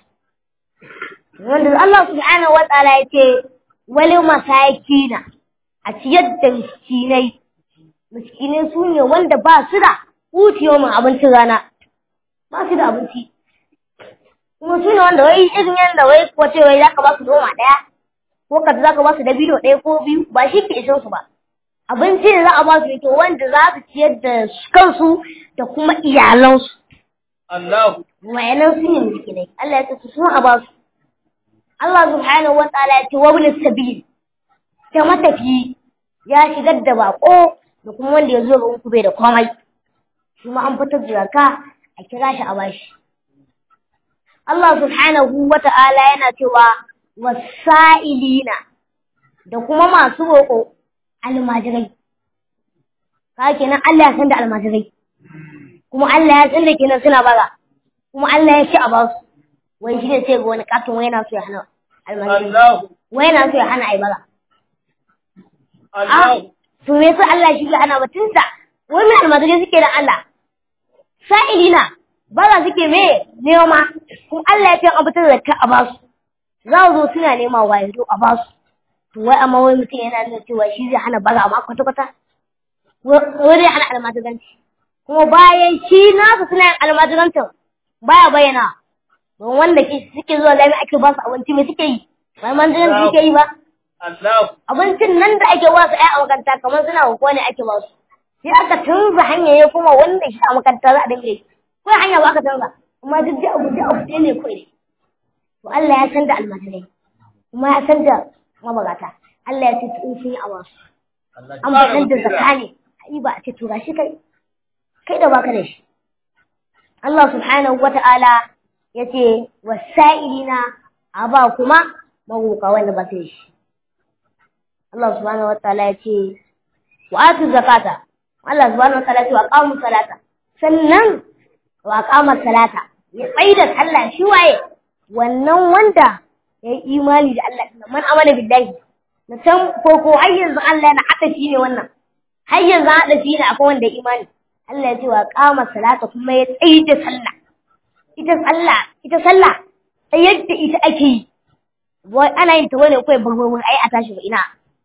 Speaker 1: wanda Allah subhanahu wa ta'ala ya ce wali masakina a ciyar da miskinai miskinai su ne wanda ba su da hutiyo min abincin rana ba su da abinci kuma su ne wanda wai irin yadda wai wace wai za ka ba su noma ɗaya ko ka za ka ba su dabino ɗaya ko biyu ba shi ke ishin su ba abinci da za a ba su yake wanda za su ciyar da kansu da kuma iyalansu
Speaker 3: Allahu
Speaker 1: wayanan su ne miskinai Allah ya ce su sun a ba su Allah subhanahu wa ta'ala ya ce wa ibn sabil ta matafi ya shigar da bako da kuma wanda ya zo ga ku bai da komai shi ma an fitar da zakka a kira shi a bashi Allah subhanahu wa ta'ala yana cewa wasa'ilina da kuma masu roƙo almajirai ka kenan Allah ya san da almajirai kuma Allah ya san da kenan suna bara kuma Allah ya ci a basu wai shi ne sai ga wani katon wai yana so ya hana almajirai
Speaker 3: Allahu
Speaker 1: wai yana so ya hana ai bara
Speaker 3: Allahu
Speaker 1: to me yasa Allah shi ya hana batunsa wai me almajirai suke da Allah sa'ilina bara suke me nema kuma Allah ya ce an fitar da ka a basu za su zo suna nema wa yanzu a basu to wai amma wai mutum yana nuna cewa shi zai hana bara amma kwata kwata wai zai hana almajiranci kuma bayan shi nasu suna yin almajirancin baya bayyana don wanda ke suke zuwa jami'a ake ba su abinci me suke yi ba almajiranci suke yi ba
Speaker 3: Allahu
Speaker 1: abincin nan da ake ba su ai a makaranta kamar suna hukuma ne ake ba su sai aka canza hanya ya kuma wanda shi a makaranta za a dinga yi ko hanya ba aka canza amma duk da abu da abu ɗaya ne kawai to Allah ya san da almajirai kuma ya san da mabagata Allah ya ce to in sun yi a wasu
Speaker 3: Allah
Speaker 1: an
Speaker 3: ƙara
Speaker 1: bakan da
Speaker 3: basira
Speaker 1: zakka ne ai ba a ce to gashi kai kai da baka da shi Allah subhanahu wata'ala ya ce wasa'ilina a ba kuma maroka wanda ba su da shi Allah subhanahu wata'ala ya ce wa atu zakata Allah subhanahu wata'ala ya ce wa aqamu salata sannan wa aqama salata ya tsaida sallah shi waye wannan wanda ya yi imani da Allah man amana billahi na can ko har yanzu Allah yana haɗa shi ne wannan har yanzu haɗa shi ne akwai wanda ya imani Allah ya ce wa qama salata kuma ya tsayi da sallah ita sallah ita sallah sai yadda ita ake yi wai ana yin ta wani kai burburbur ai a tashi ba ina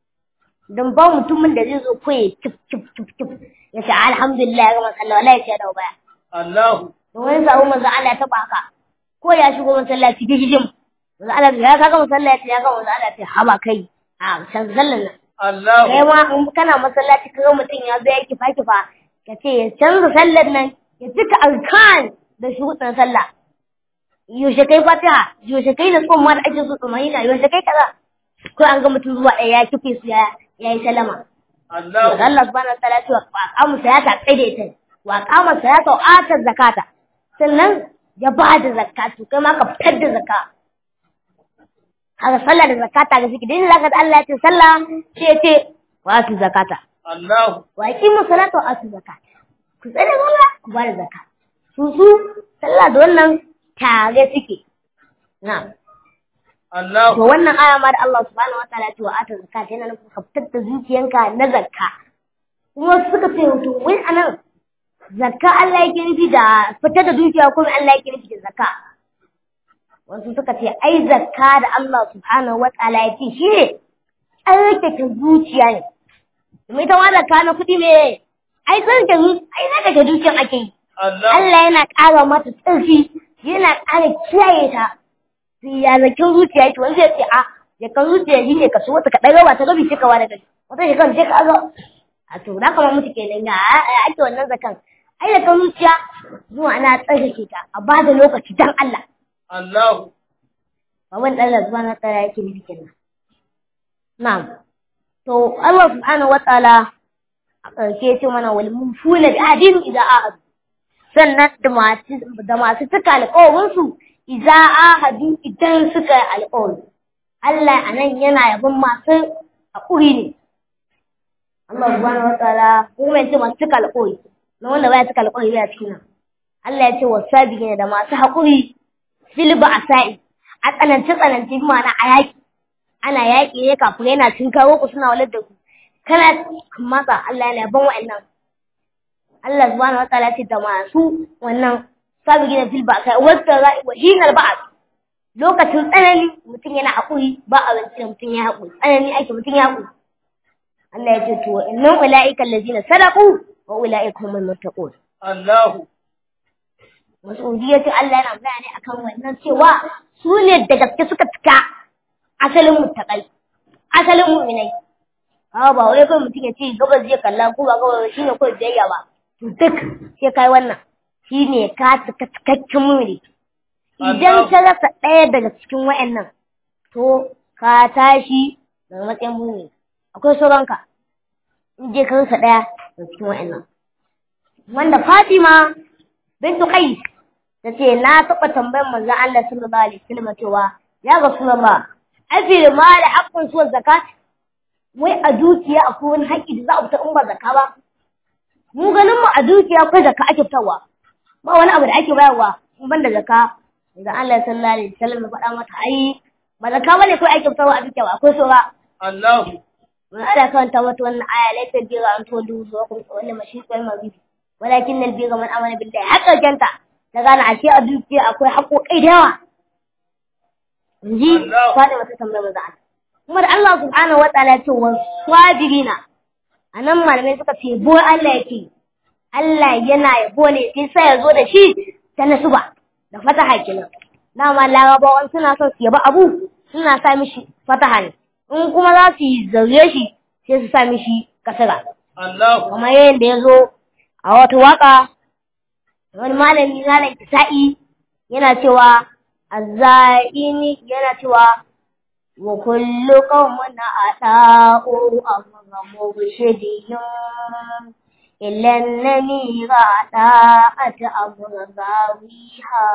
Speaker 1: dan ba mutumin da zai zo kai kif kif kif kif ya ce alhamdulillah ya gama sallah wallahi ya ce da baya
Speaker 3: Allahu
Speaker 1: da wani sabu manzo Allah ya taba haka ko ya shigo masallaci gijijin manzo Allah ya kaga masallaci ya ga manzo Allah ya ce haba kai a san sallan nan
Speaker 3: Allahu
Speaker 1: kai ma in kana masallaci kaga mutum ya zo ya kifa kifa ka ce ya canza sallar nan ya cika arkan da shuɗin sallah yaushe kai fatiha yaushe kai da tsumma da ake so tsumma yana yaushe kai kaza ko an ga mutum zuwa ɗaya ya kife su ya ya yi salama
Speaker 3: Allahu
Speaker 1: Allah subhanahu wa ta'ala ya ce wa qamu salata qaida ita wa qama salata wa ata zakata sannan ya ba da zakka to kai ma ka fitar da zakka kaga sallah da zakata ga suke dai zaka Allah ya ce sallah sai ya ce wa atu zakata
Speaker 3: Allahu
Speaker 1: wa aqimu salata wa atu zakata ku tsare Allah ku ba da zakka su su sallah da wannan tare suke na to
Speaker 3: Allahu
Speaker 1: wannan aya ma da Allah subhanahu wa ta'ala ya ce wa atu zakata yana nufin ka fitar da zuciyanka na zakka kuma suka ce to wai anan zakka Allah yake nufi da fitar da dukiya kuma Allah yake nufi da zakka wasu suka ce ai zakka da Allah subhanahu wa ta'ala ya ce shi ne tsarkake zuciya ne domin ita ma zakka na kuɗi me ai tsarkake zuciya ai tsarkake zuciyan ake yi
Speaker 3: Allahu
Speaker 1: Allah yana ƙara mata tsarki yana ƙara kiyaye ta sai ya zakin zuciya yake wani zai ce a zakan zuciya shi ne ka so wata ka ɗaga ba ta gabi ce ka wani gari wata shekaru ce ka zo a to na kama mutu kenan ya ake wannan zakan ai zakan zuciya zuwa ana tsarkake ta a ba da lokaci dan Allah
Speaker 3: Allahu
Speaker 1: Baban Allah subhanahu wa ta'ala yake nufi kenan. Na'am. To Allah subhanahu wa ta'ala a ƙarshe ce mana wal mufuna bi adin idza ahadu. Sannan da masu da masu cika alƙawarin su idza ahadu idan suka yi alƙawari. Allah anan yana yabon masu haƙuri ne. Allah subhanahu wa ta'ala kuma ya ce masu cika alƙawari. Na wanda baya cika alƙawari baya cikin nan. Allah ya ce wasabiqina da masu haƙuri fil ba'sa'i a tsanance tsanance bi ma'ana a yaƙi ana yaƙi ne kafin yana cin kawo ku suna walar da ku kana matsa Allah yana ban wa'annan Allah subhanahu wa ta'ala ce da masu wannan sabi gina fil ba'sa'i wasta ra'i wa hinal ba'as lokacin tsanani mutum yana haƙuri ba a zance da mutum ya haƙuri tsanani ake mutum ya haƙuri Allah ya ce to innal ulaika allazina sadaqu wa ulaika humul muttaqun
Speaker 3: Allahu
Speaker 1: Mas'udiyya ce Allah yana magana ne akan wannan cewa su ne da gaske suka cika asalin muttaƙai, asalin mu'minai. Awa ba wai kawai mutum ya ce gabas zai kalla ko ba gabas shi ne kawai biyayya ba. To duk sai kai wannan shi ne ka cika cikakken mu'mini. Idan ka rasa ɗaya daga cikin wa'annan to ka tashi daga matsayin mu'mini. Akwai sauranka. In je ka rasa ɗaya daga cikin wa'annan. Wanda Fatima bintu Qais ta ce na taɓa tambayar manzon Allah sallallahu alaihi wasallam cewa ya Rasulullah afi ma da haƙƙin suwar zakat wai a dukiya akwai wani haƙƙi da za a fita in ba zakka ba mu ganin mu a dukiya akwai zakka ake fitarwa ba wani abu da ake bayarwa in ban da zakka manzon Allah sallallahu alaihi wasallam ya faɗa mata ai ba zakka bane kawai ake fitarwa a dukiya ba akwai saura
Speaker 3: Allahu
Speaker 1: mun ana karanta mata wannan aya laifin bira an to duhu zuwa kuma wannan mashi kwai mabibi walakin nal bira man amana billahi haka janta ta gane ashe a dukiya akwai haƙoƙai da yawa inji
Speaker 3: Allah.
Speaker 1: faɗi mata tambayar maza Allah kuma da Allah subhanahu wa ta'ala ya ce wa sabirina anan malamai suka ce bo Allah yake Allah yana yabo ne sai sai ya zo da shi ta nasuba da fataha kenan dama larabawan suna son su yaba abu suna sa mishi fataha ne in kuma za su yi zaure shi sai su sa mishi kasara
Speaker 3: Allahu
Speaker 1: kamar yadda ya zo a wata waka wani malami malam kisa'i yana cewa azza'ini yana cewa wa kullu qawmin ata'u amra mubshidin illa annani ra'at amra zawiha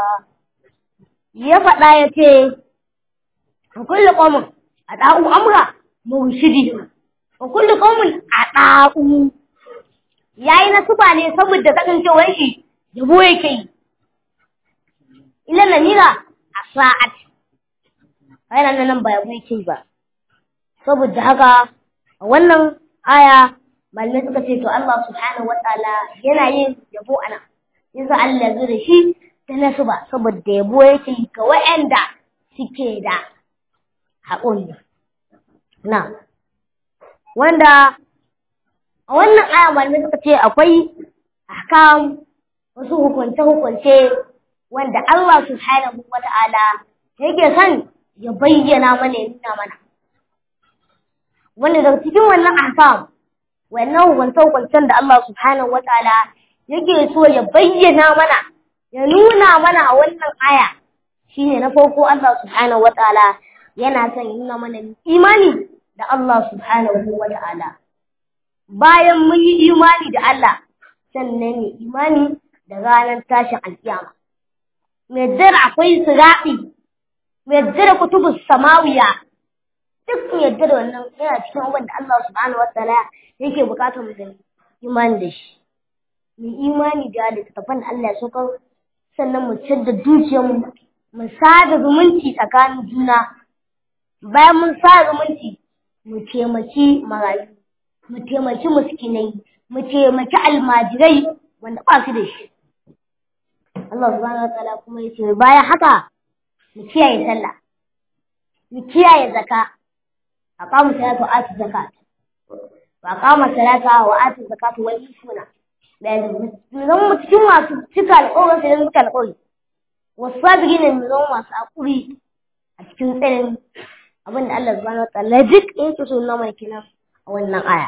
Speaker 1: ya faɗa ya ce wa kullu qawmin ata'u amra mubshidin wa kullu qawmin ata'u yayi nasuba ne saboda kasancewar shi yabo yake yi ila namira a sa'at yana nan ba yabo yake ba saboda haka a wannan aya malamai suka ce to Allah subhanahu wataala yana yin yabo ana yasa Allah ya zo da shi ta nasuba saboda yabo yake yi ga wa'anda suke da haƙuri na wanda a wannan aya malamai suka ce akwai ahkam wasu hukunce-hukunce wanda Allah subhanahu wa ta'ala yake son ya bayyana mana ya nuna mana. Wanda daga cikin wannan ahkam, wannan hukunce-hukuncen da Allah subhanahu wa ta'ala yake so ya bayyana mana, ya nuna mana a wannan aya, shine na farko Allah subhanahu wa ta'ala yana son ya nuna mana imani da Allah subhanahu wa ta'ala. Bayan mun yi imani da Allah, sannan ne imani da ranar tashin alkiyama mai dare akwai siraɗi mai dare kutubus samawiya duk mai dare wannan yana cikin abin da Allah subhanahu wataala yake bukatar mu da imani da shi mu imani da littattafan da Allah ya saukar sannan mu ciyar da dukiyarmu mu sada zumunci tsakanin juna bayan mun sada zumunci mu taimaki marayu mu taimaki miskinai mu taimaki almajirai wanda ba su da shi Allah subhanahu wataala kuma yace bayan haka mu kiyaye sallah mu kiyaye zakka aqamu salata wa atu zakat wa aqama salata wa atu zakat wa yusuna da mu zama cikin masu cika alƙawarin sai suka alƙawari wasabirina mu zama masu hakuri a cikin tsarin abin da Allah subhanahu wataala duk yake so na mai kina a wannan aya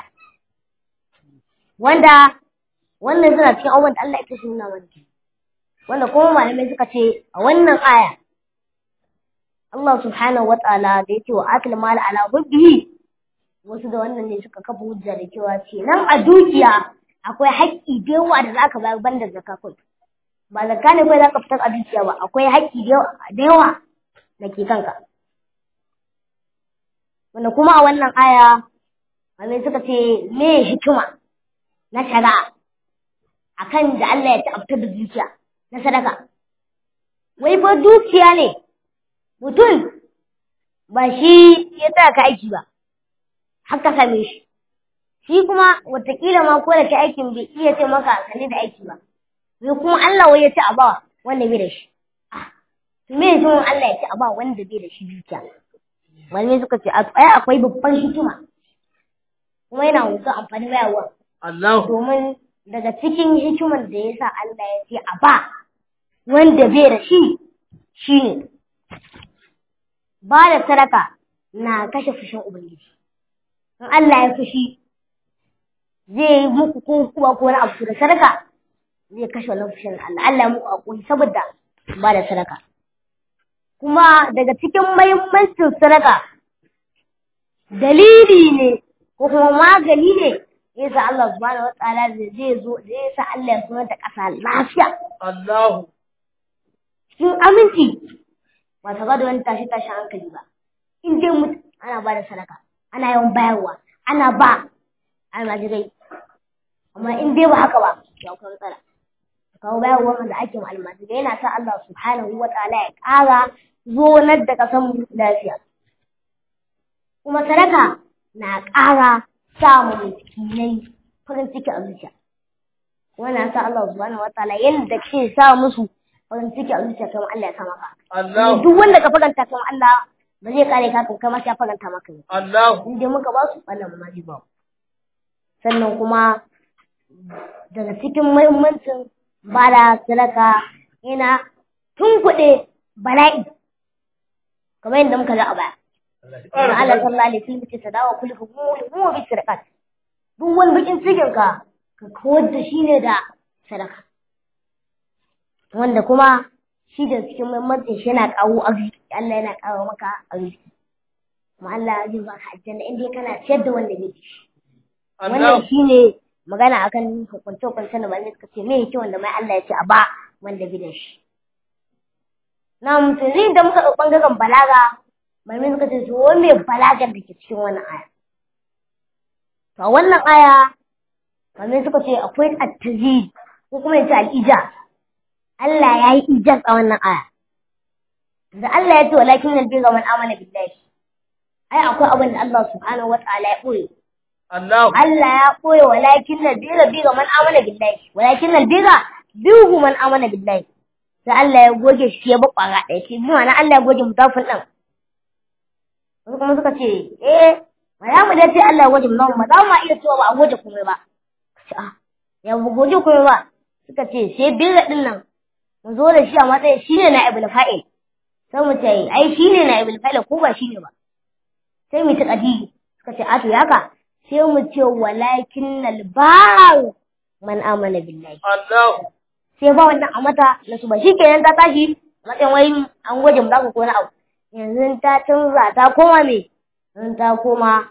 Speaker 1: wanda wannan suna cikin abubuwan da Allah yake so na mai wanda kuma malamai suka ce a wannan aya Allah subhanahu wa ta'ala da yake wa akil mal ala hubbihi wasu da wannan ne suka kafa hujja da cewa ce nan a dukiya akwai haƙƙi da yawa da zaka bayar banda zakka kai ba zakka ne kai zaka fitar a dukiya ba akwai haƙƙi da yawa da ke kanka wanda kuma a wannan aya malamai suka ce me hikima na shari'a akan da Allah ya ta'abtar da dukiya na sadaka. Wai fa dukiya ne, mutum ba shi ya tsaya ka aiki ba, haka same shi. Shi kuma watakila ma ko da ka aikin bai iya ce maka sani da aiki ba. Wai kuma Allah wai ya ce a ba wanda bai da shi. To me yanzu Allah ya ce a ba wanda bai da shi dukiya. Malamai suka ce ai akwai babban hikima. Kuma yana wuce amfani bayarwa.
Speaker 3: Allah.
Speaker 1: Domin daga cikin hikimar da ya sa Allah ya ce a ba wanda bai da shi shi ne ba da sadaka na kashe fushin Ubangiji. In Allah ya fushi zai yi muku ko kuwa ko wani abu da sadaka zai kashe wannan fushin Allah. Allah ya muku hakuri saboda ba da sadaka. Kuma daga cikin mahimmancin sadaka dalili ne ko kuma magani ne yasa Allah subhanahu wataala zai zo zai sa Allah ya sunar da ƙasa lafiya.
Speaker 3: Allah.
Speaker 1: Cikin aminci ba ta da wani tashi tashi hankali ba. In dai mutu ana ba da sadaka, ana yawan bayarwa, ana ba almajirai. Amma in dai ba haka ba, ya kuma matsala. Kawo bayarwa da ake ma almajirai yana sa Allah subhanahu wataala ya ƙara zonar da ƙasan lafiya. Kuma sadaka na ƙara samun miskinai farin ciki a zuciya. Wannan sa Allah subhanahu wataala yadda ke sa musu farin ciki a zuciya kamar Allah ya sa maka.
Speaker 3: Allah.
Speaker 1: Duk wanda ka faranta kamar Allah ba zai kare ka kan kamar ya faranta maka ne.
Speaker 3: Allah.
Speaker 1: In dai muka ba su wannan ma zai ba. Sannan kuma daga cikin muhimmancin bada sadaka yana tunkuɗe bala'i kamar yadda muka ga a baya. Manzo Allah sallallahu alaihi wasallam ce sadawa kullu humul huwa bi sadaqat. Duk wani bakin cikin ka ka kawar da shi ne da sadaka. Wanda kuma shi da cikin muhimmancin shi yana kawo arziki, Allah yana kawo maka arziki. Kuma Allah zai baka aljanna in dai kana ciyar da wanda bai ci. Wannan shi ne magana akan hukunce hukunce da malamai suka ce me yake wanda mai Allah ya ce a ba wanda bai da shi. Na mutum zai da muka ɗau ɓangaren balaga malamai suka ce to wani mai balagar da ke cikin wannan aya to a wannan aya malamai suka ce akwai at-tazid ko kuma yace al-ija Allah ya yi ijaz a wannan aya da Allah ya ce walakin nalbi ga man amana billahi ai akwai abin da Allah subhanahu wa ta'ala ya boye
Speaker 3: Allah.
Speaker 1: Allah ya boye walakin nalbi ga man amana billahi walakin nalbi ga bihu man amana billahi sai Allah ya goge shi ya bakwara ɗaya ce bi ma'ana Allah ya goge mutafin ɗin wasu kuma suka ce eh ba za mu dace Allah ya goge mu ba za mu iya cewa ba a goge komai ba ce a ya ba goge komai ba suka ce sai birra din nan mu zo da shi a matsayin shi ne na ibul fa'il sai mu ce ai shi ne na ibul fa'il ko ba shi ne ba sai mu ta kadiri suka ce a to yaka sai mu ce walakin nal ba'u man amana billahi
Speaker 3: Allah.
Speaker 1: sai ba wannan a mata na su ba shi kenan ta tashi matsayin wai an goge mu za ku ko na abu yanzu ta canza ta koma me yanzu ta koma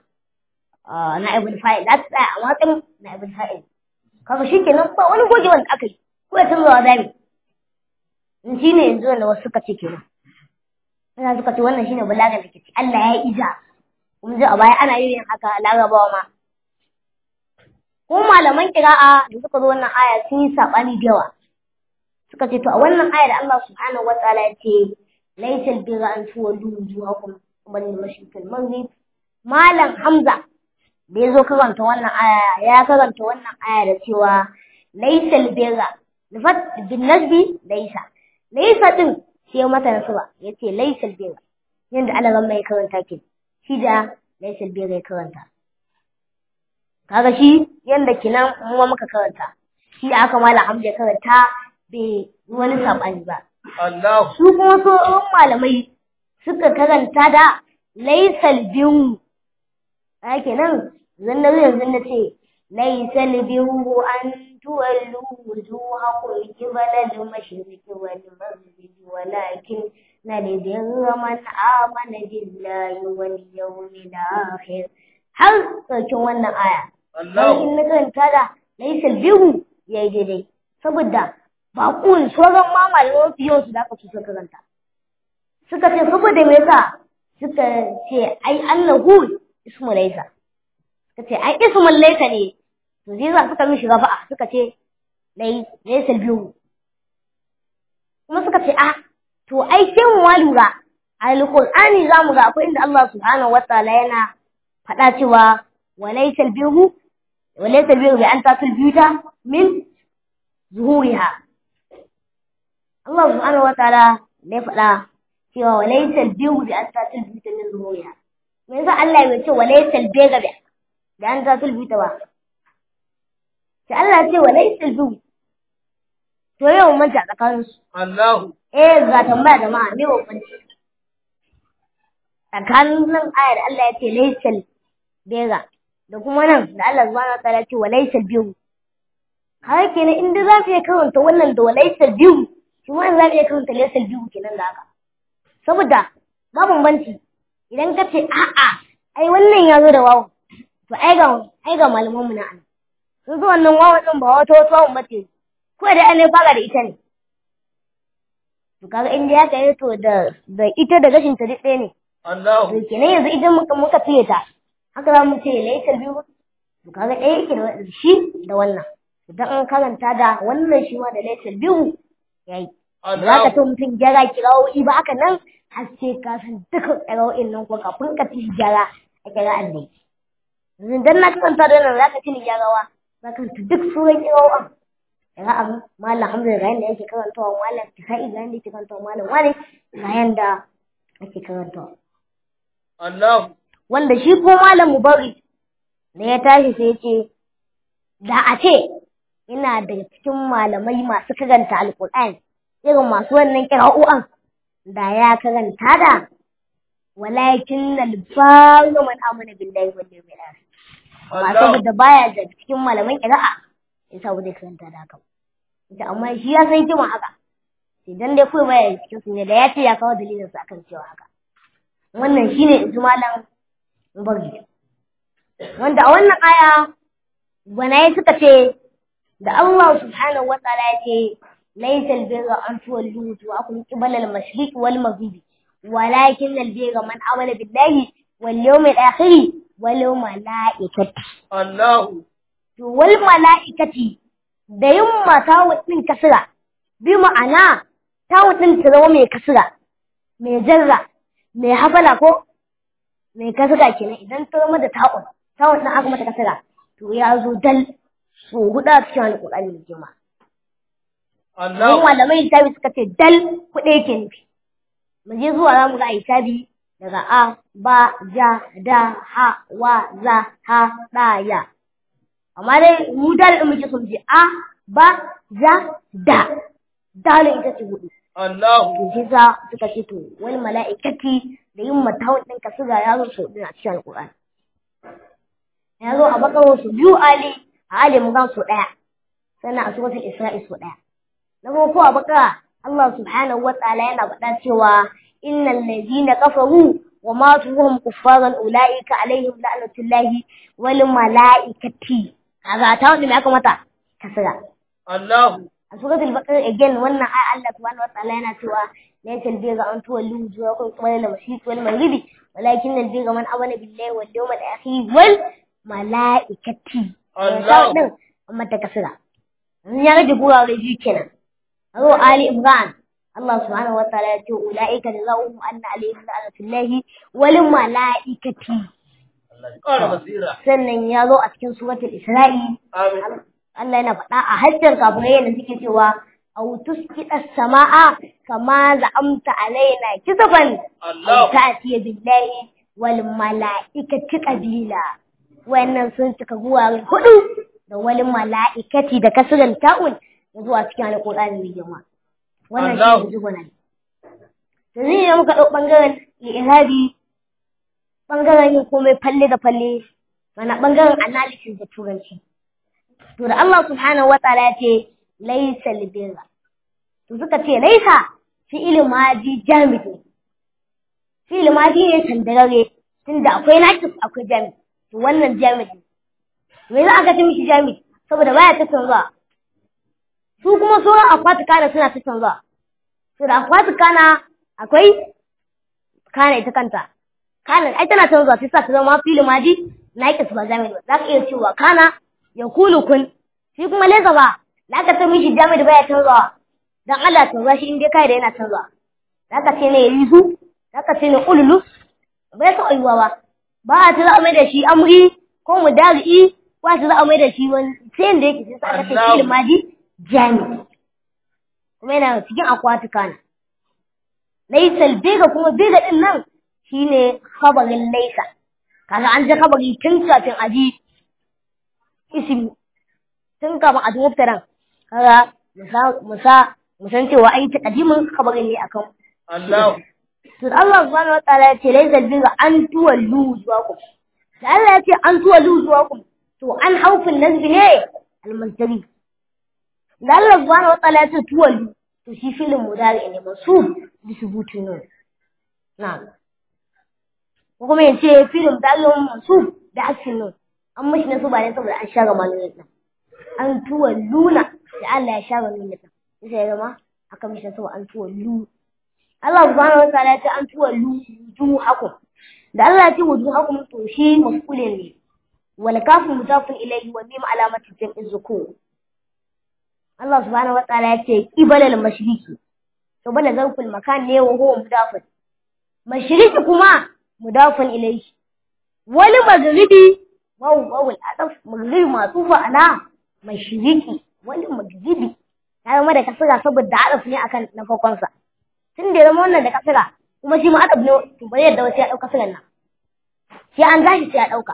Speaker 1: na ibn fa'il za ta tsaya a matsayin na ibn fa'il kaga shi kenan ba wani goge wanda aka yi ko ya canza wa zami in shi ne yanzu wanda wasu suka ce kenan Ina suka ce wannan shine balaga da ke ci Allah ya ija kuma ji a baya ana yin haka larabawa ma ko malaman kira'a da suka zo wannan aya sun yi sabani da yawa suka ce to a wannan aya da Allah subhanahu wa ta'ala ya ce laysal birra an tuwallu wujuhakum qibala al-mashriq al-maghrib malam Hamza da ya zo karanta wannan aya ya karanta wannan aya da cewa laysal birra lafat bin nasbi laysa laysa din sai mata nasaba yace laysal birra yanda Allah ran mai karanta ke shi da laysal birra ya karanta kaga shi yanda kinan mu muka karanta shi aka malam Hamza ya karanta bai wani sabani ba
Speaker 3: Allah
Speaker 1: su kuma sauran malamai suka karanta da laysal birru a kenan zan na yanzu na ce laysal birru an tuwallu wujuhakum qibala al-mashriqi wal maghribi walakin nalbirra man amana billahi wal yawmil akhir har ƙarshen wannan aya
Speaker 3: Allah
Speaker 1: in na karanta da laysal birru yayi daidai saboda ba kun sauran ma malaman fiye su da aka su suka karanta suka ce saboda me yasa suka ce ai annahu ismu laysa suka ce ai ismul laysa ne to zai za suka mishi rafa'a suka ce lay laysa biyu kuma suka ce ah to ai sai mu ma lura alqur'ani zamu ga akwai inda Allah subhanahu wataala yana faɗa cewa walaysa biyu walaysa biyu bi an tatul biyuta min zuhuriha Allah subhanahu wataala ne faɗa cewa walaysal biyu bi an tatul biyuta min zuhuriha me yasa Allah bai ce walaysal biga bi da an tatul biyuta ba sai Allah ya ce walaysal biyu to yau mun ta tsakanin su
Speaker 3: Allah
Speaker 1: eh ga tambaya jama'a me bambanci tsakanin nan ayar da Allah ya ce laysal biga da kuma nan da Allah subhanahu wataala ya ce walaysal biyu har kenan in da za mu iya karanta wannan da walaysal biyu shi ma za mu iya karanta laysal biyu kenan da haka saboda ba bambanci idan ka ce a'a ai wannan ya zo da wawan to ai ga ai ga malaman mu na an sun zo wannan wawan din ba wata wata wawan bace ko da an fara da ita ne to kaga in da ya kai to da da ita da gashin ta duk ɗaya ne
Speaker 3: Allah
Speaker 1: to kenan yanzu idan muka muka fiye ta haka za mu ce laysal biyu to kaga ɗaya yake da shi da wannan idan an karanta da wannan shi ma da laysal biyu yayi za ka
Speaker 3: Allah
Speaker 1: ta mutum gyara kirawoyi ba haka nan har sai ka san duka kirawoyin nan ko kafin ka ci gyara a kira Allah yanzu dan na karanta da nan za ka ci ni gyarawa za ka ci duk suran kirawoyin daga abu malam hamza ga yanda yake karantawa malam kisa'i ga yanda yake karantawa malam wani ga yanda ake karantawa
Speaker 3: Allah
Speaker 1: wanda shi ko malam mubari da ya tashi sai ya ce da a ce ina daga cikin malamai masu karanta alkur'ani irin masu wannan kira'u'an da ya karanta da walakin alfaru man amana billahi wal yawmil akhir ba
Speaker 3: Allah
Speaker 1: saboda baya da cikin malaman kira'a yasa ba zai karanta da haka ba ita amma shi ya san kima haka idan dai kawai baya cikin su ne da ya ce ya kawo dalilin sa akan cewa haka wannan shine in ji malam Mubaghi wanda a wannan aya gwanaye suka ce da Allah subhanahu wa ta'ala ya ce laysa albirra an tuwallu wujuhakum qibala al-mashriq wal maghrib walakin albirra man amana billahi wal yawmil akhir wal malaikati
Speaker 3: Allah
Speaker 1: to wal malaikati da yin mata wadin kasira bi ma'ana ta wadin ta zama mai kasira mai jarra mai hafala ko mai kasira kenan idan ta zama da ta'un ta'un din aka mata kasira to ya zo dal so huɗu a cikin alƙur'ani mai girma. Don
Speaker 3: Allah
Speaker 1: malamai hisabi suka ce dal kuɗi yake nufi. Mu je zuwa za mu ga hisabi daga a, ba, ja, da, ha, wa, za, ha, ɗa, ya. Amma dai mu dal ɗin muke son je a, ba, ja, da. Dalin ita ce huɗu.
Speaker 3: Allah
Speaker 1: To shi sa suka ce to wani mala'ikati da yin matawun ɗin kasira ya zo sau ɗin a cikin alƙur'ani. Ya zo a bakaro su biyu ali a ali mu gan su ɗaya. Sannan a suratul Isra'i su ɗaya. Na farko a bakara Allah subhanahu wa ta'ala yana faɗa cewa innal ladina kafaru wa matu hum kuffaran ulaika alaihim la'natullahi wal mala'ikati. Kaga ta wanda me aka mata? Kasira.
Speaker 3: Allah
Speaker 1: a suratul baqara again wannan ai Allah subhanahu wataala yana cewa laysa albirra an tuwallu wujuhakum qibala al-mashriq wal maghribi walakin albirra man amana billahi wal yawmil akhir wal malaikati
Speaker 3: Allah.
Speaker 1: din amma ta kasira in ya rage gurare biyu kenan Azo Ali Imran Allah subhanahu wataala ya ce ulaika jazaohum anna alayhim la'natullahi wal malaikati
Speaker 3: Allah ya ƙara basira.
Speaker 1: sannan ya zo a cikin suratul Isra'i
Speaker 3: Amin.
Speaker 1: Allah yana faɗa a hajjar kafirai da suke cewa aw tusqita as-samaa kama za'amta alaina kisaban
Speaker 3: Allah.
Speaker 1: aw ta'tiya billahi wal mala'ikati qabila wannan sun cika guwa hudu da wal mala'ikati da kasuran ta'un da zuwa cikin alqur'ani mai girma wannan shi
Speaker 3: Allah.
Speaker 1: ne jigona to zai ne muka dau bangaren li'irabi bangaren yin komai falle da falle mana bangaren analysis da turanci To da Allah subhanahu wa ta'ala ya ce laisa libirra. To suka ce laisa fi'il madi jamid ne. Fi'il madi ne sandarare tunda akwai nakis akwai jamid. To wannan jamid ne. Me za a ga ta mishi jamid? Saboda baya ta canza. Su kuma sauran akwati kana suna ta canza. To da akwati kana akwai kana ita kanta. Kana ai tana canza sai sa ta zama fi'il madi nakis ba jamid ba. Za ka iya cewa kana ya kulu kun shi kuma leza ba da aka ta mishi jami da baya canzawa dan Allah canza shi in dai kai da yana canzawa da aka ce ne yizu da aka ce ne ululu bai sa ayuwa ba ba a ta za a mai da shi amri ko mudari'i ko a ta za a mai da shi wani sai da yake sai aka ce
Speaker 3: Allah.
Speaker 1: shi madi jami kuma yana cikin akwati kana laisal bega kuma bega din nan shine khabarin laisa kaga an ji khabari tun kafin aji ismi tun kafin a ji muftaran kaga musa musa musan cewa ai taqdimin khabarin ne akan
Speaker 3: Allah.
Speaker 1: to Allah subhanahu wataala ya ce laysa birra an tuwallu wujuhakum da Allah ya ce an tuwallu wujuhakum to an haufin nazbi ne almantari da Allah subhanahu wataala ya ce tuwallu to shi filin mudari ne mansub bi subuti nun na'am ko kuma ya ce filin mudari mansub da hasfin nun an mashi nasu ba ne saboda an share malamin nan an tuwalluna da Allah ya share nun nan sai ya zama aka mishi nasu an tuwallu Allah subhanahu wa ta'ala ya ce an tuwallu wujuhakum da Allah ya ce wujuhakum to shi mafulin ne wal kafu mudafun ilayhi wa mim alamati jam'i zukur Allah subhanahu wa ta'ala ya ce qibala al mashriqi to bana zarful makan ne wa huwa mudafun mashriqi kuma mudafun ilayhi wal maghribi waw waw al adaf maghribi matufa ala mashriqi wal maghribi ya zama da kasira saboda adaf ne akan na farkon sa tun da ya zama wannan da kasira kuma shi ma adab ne to bari yadda wasu ya ɗauka kasiran nan sai an tashi sai ya ɗauka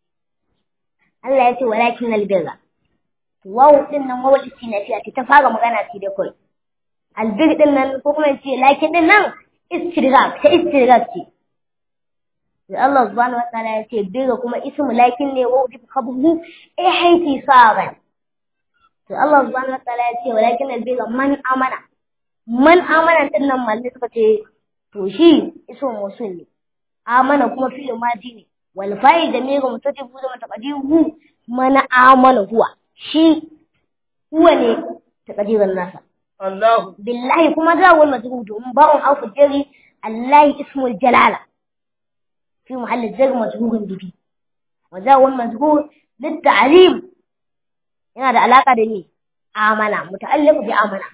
Speaker 1: Allah ya ce walakin albirra wawu din nan wawu istinafiya ce ta fara magana ce da kai albir din nan ko kuma ce lakin din nan istirgaq ta istirgaq ce sai Allah subhanahu wataala ya ce birra kuma ismu lakin ne wawu bi khabhu eh haiti saban sai Allah subhanahu wataala ya ce walakin albirra man amana man amana din nan malli suka ce to shi iso musul ne amana kuma fil madi ne wal fa'il da mega mutadibu da mutaqadiru man amana huwa shi huwa ne taqdiran nasa
Speaker 3: Allah.
Speaker 1: billahi kuma da wal majrur domin ba'un afu jari Allah ismul jalala fi mahall jar majrurun bihi wa da wal majrur للتعليم yana da alaka da ni amana muta'alliq bi amana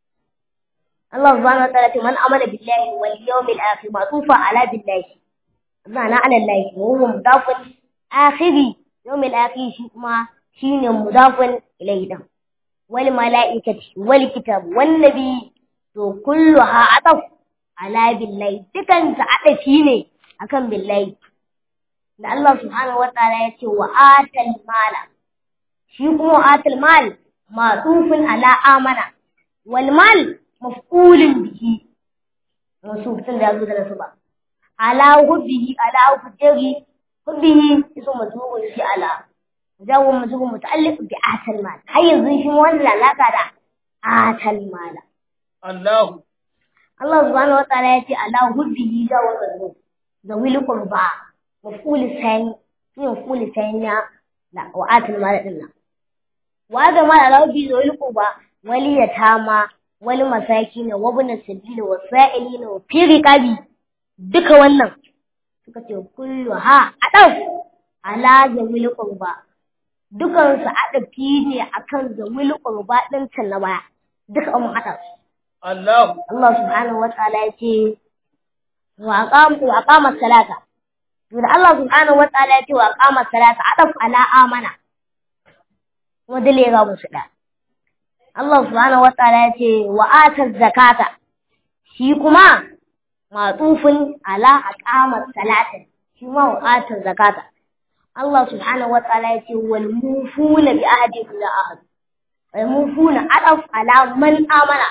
Speaker 1: Allah subhanahu wa ta'ala ce man amana billahi wal yawmil akhir ma'tufa ala billahi ma'ana ala Allah wa huwa mudafun akhiri yawmil akhir shi kuma shine mudafun ilayhi dan wal malaikati wal kitab wan nabi to kulluha ataf ala billahi dukan ta adafi ne akan billahi da Allah subhanahu wa ta'ala ya ce wa atal mala shi kuma atal mal ma'tufun ala amana wal mal maf'ulun bihi wasu tun da yazo da nasu ba ala hubbihi ala hujjari hubbihi iso mazmuun shi ala jawo mazmuun muta'alliq bi atal mal har yanzu shi wannan alaka da atal mal
Speaker 3: Allah.
Speaker 1: Allah subhanahu wa ta'ala ya ce ala hubbihi jawo mazmuun da wil qurba maf'ul sani shi maf'ul sani na wa atal mal din nan wa da mal ala hubbihi da wil qurba wal yatama wal masakin wa ibn sabil wa sa'ilin wa fi riqabi duka wannan suka ce kullu ha adaf ala zawil qurba dukan su adafi ne akan zawil qurba din can na baya duka mun adaf
Speaker 3: Allah
Speaker 1: Allah subhanahu wa ta'ala ya ce wa aqam wa aqama salata to da Allah subhanahu wa ta'ala ya ce wa aqama salata adaf ala amana kuma dole ga musu da Allah subhanahu wa ta'ala ya ce wa ata zakata shi kuma matsufin ala aqama salata shi ma wa ata zakata Allah subhanahu wa ta'ala ya ce wal mufuna bi ahdi ila ahad wal mufuna adaf ala man amana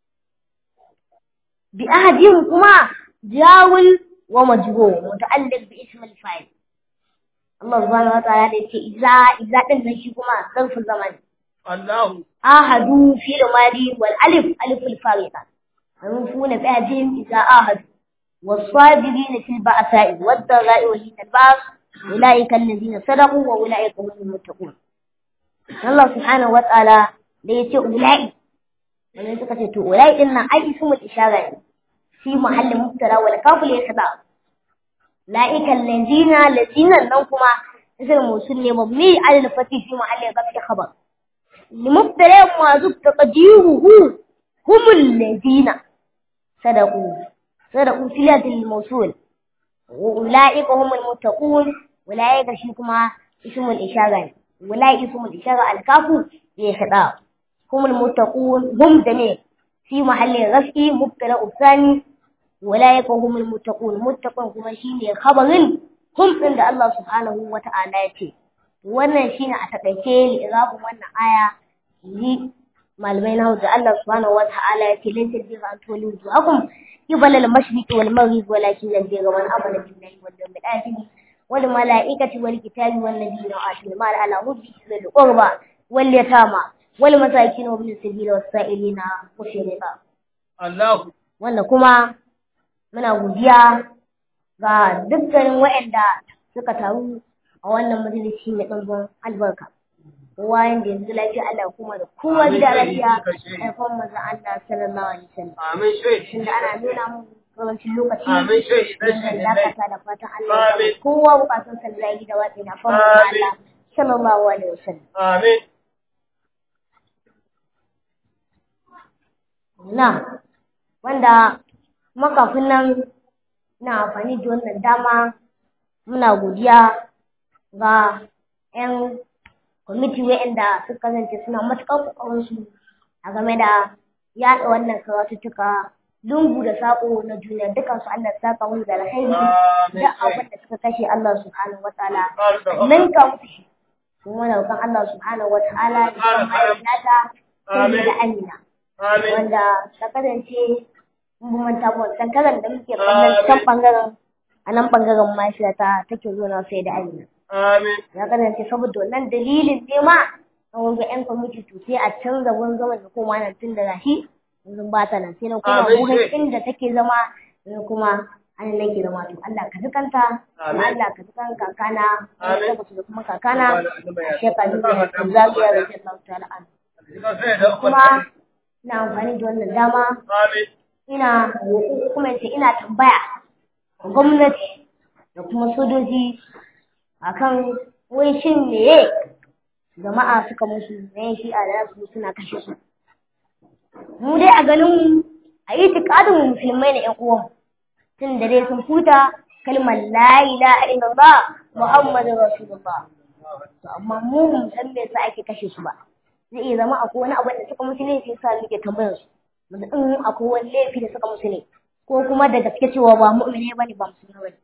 Speaker 1: بأحدهم كما جاول ومجهول متعلق باسم الفاعل الله سبحانه وتعالى يقول إذا إذا تنشي كما ظرف الزمان
Speaker 3: الله
Speaker 1: آهدوا في الماضي والألف ألف الفارقة المفعول بأحدهم إذا آهدوا والصابرين في البأساء والضراء وحين البأس أولئك الذين صدقوا وأولئك هم المتقون الله سبحانه وتعالى يقول أولئك wani suka ce to ulai din nan ai ismul ishara ne fi mahallin mubtara wal kaful yakda laika allazina lazina nan kuma ismul mawsul ne mabni al fati fi mahallin raf'i khabar لمبتدا معذوب تقديره هم الذين صدقوا صدقوا صلة الموصول وأولئك هم المتقون أولئك شيكما اسم الإشارة أولئك اسم الإشارة الكاف يخطأ هم المتقون هم جميع في محل رفع مبتدا الثاني أولئك هم المتقون متقون كما شيء خبر هم عند الله سبحانه وتعالى يتي wannan shine a takaice li'irabin wannan aya ni malamai na da Allah subhanahu wa ta'ala ya ce laysa bi an tuli wujuhakum qibala al-mashriq wal maghrib walakin yadda man amana billahi wal yawmil akhir wal malaikati wal kitabi wan nabiyina wa atil mal ala hubbi dhil qurba wal yatama wal masakin wa bil sabil was sa'ilina wa shirika
Speaker 3: Allah
Speaker 1: wanda kuma muna godiya ga dukkanin waɗanda suka taru a wannan majalisi mai ɗanɗan albarka. Kowa yanda yanzu lafiya Allah kuma da kowa gida lafiya haifan maza Allah sallallahu alaihi wasallam.
Speaker 3: amin shi
Speaker 1: Tunda ana nuna mun karancin lokaci
Speaker 3: amin shi dan
Speaker 1: zan
Speaker 3: shi
Speaker 1: dakata da fatan Allah ya
Speaker 3: Amin.
Speaker 1: samu kowa bukatun sa da gida watsi na fama da
Speaker 3: Amin.
Speaker 1: Allah sallallahu alaihi wasallam.
Speaker 3: amin
Speaker 1: Na wanda makafin nan na amfani da wannan dama muna godiya ga 'yan kwamiti waɗanda suka kasance suna matuƙar ƙoƙarinsu a game da yaɗa wannan karatuttuka lungu da saƙo na duniya dukansu Allah ya saka musu da alkhairi
Speaker 3: Amin.
Speaker 1: da abin da suka kashe Allah subhanahu wataala
Speaker 3: Ƙara da
Speaker 1: ninka musu shi kuma da roƙon Allah subhanahu wataala ya san ma'aikata
Speaker 3: Amin.
Speaker 1: da Amina
Speaker 3: amin
Speaker 1: wanda ta kasance mun manta ba wancan karan da muke kallon can bangaren a nan bangaren mahaifiyata take zo na sai da Amina
Speaker 3: amin
Speaker 1: ya kasance saboda wannan dalilin ne ma a wanga yan kwamiti to sai a canza wurin zaman da koma nan tun da gashi yanzu ba ta nan sai na kuma
Speaker 3: Amin,
Speaker 1: wurin
Speaker 3: sai.
Speaker 1: inda take zama yanzu kuma an nake zama to Allah ka zikanta
Speaker 3: Amin.
Speaker 1: Allah ka zikan kakana
Speaker 3: Amin.
Speaker 1: da kuma kakana
Speaker 3: Amin.
Speaker 1: a shekaru da zagiya da ke sauta al'adu kuma ina amfani da wannan dama
Speaker 3: amin
Speaker 1: ina roƙo kuma ce ina tambaya ga gwamnati da kuma sojoji akan wai shin meye jama'a suka musu ne shi a da su suna kashe su mu dai a ganin mu a yi tikadin mu musulmai na ƴan uwan tun da dai sun huta kalmar la ilaha illallah muhammadu rasulullah to amma mu ba mu san me yasa ake kashe su ba zai iya zama akwai wani abu da suka musu ne sai sa muke tambayar su mu ga in akwai wani laifi da suka musu ne ko kuma da gaske cewa ba mu'mine bane ba musulmi bane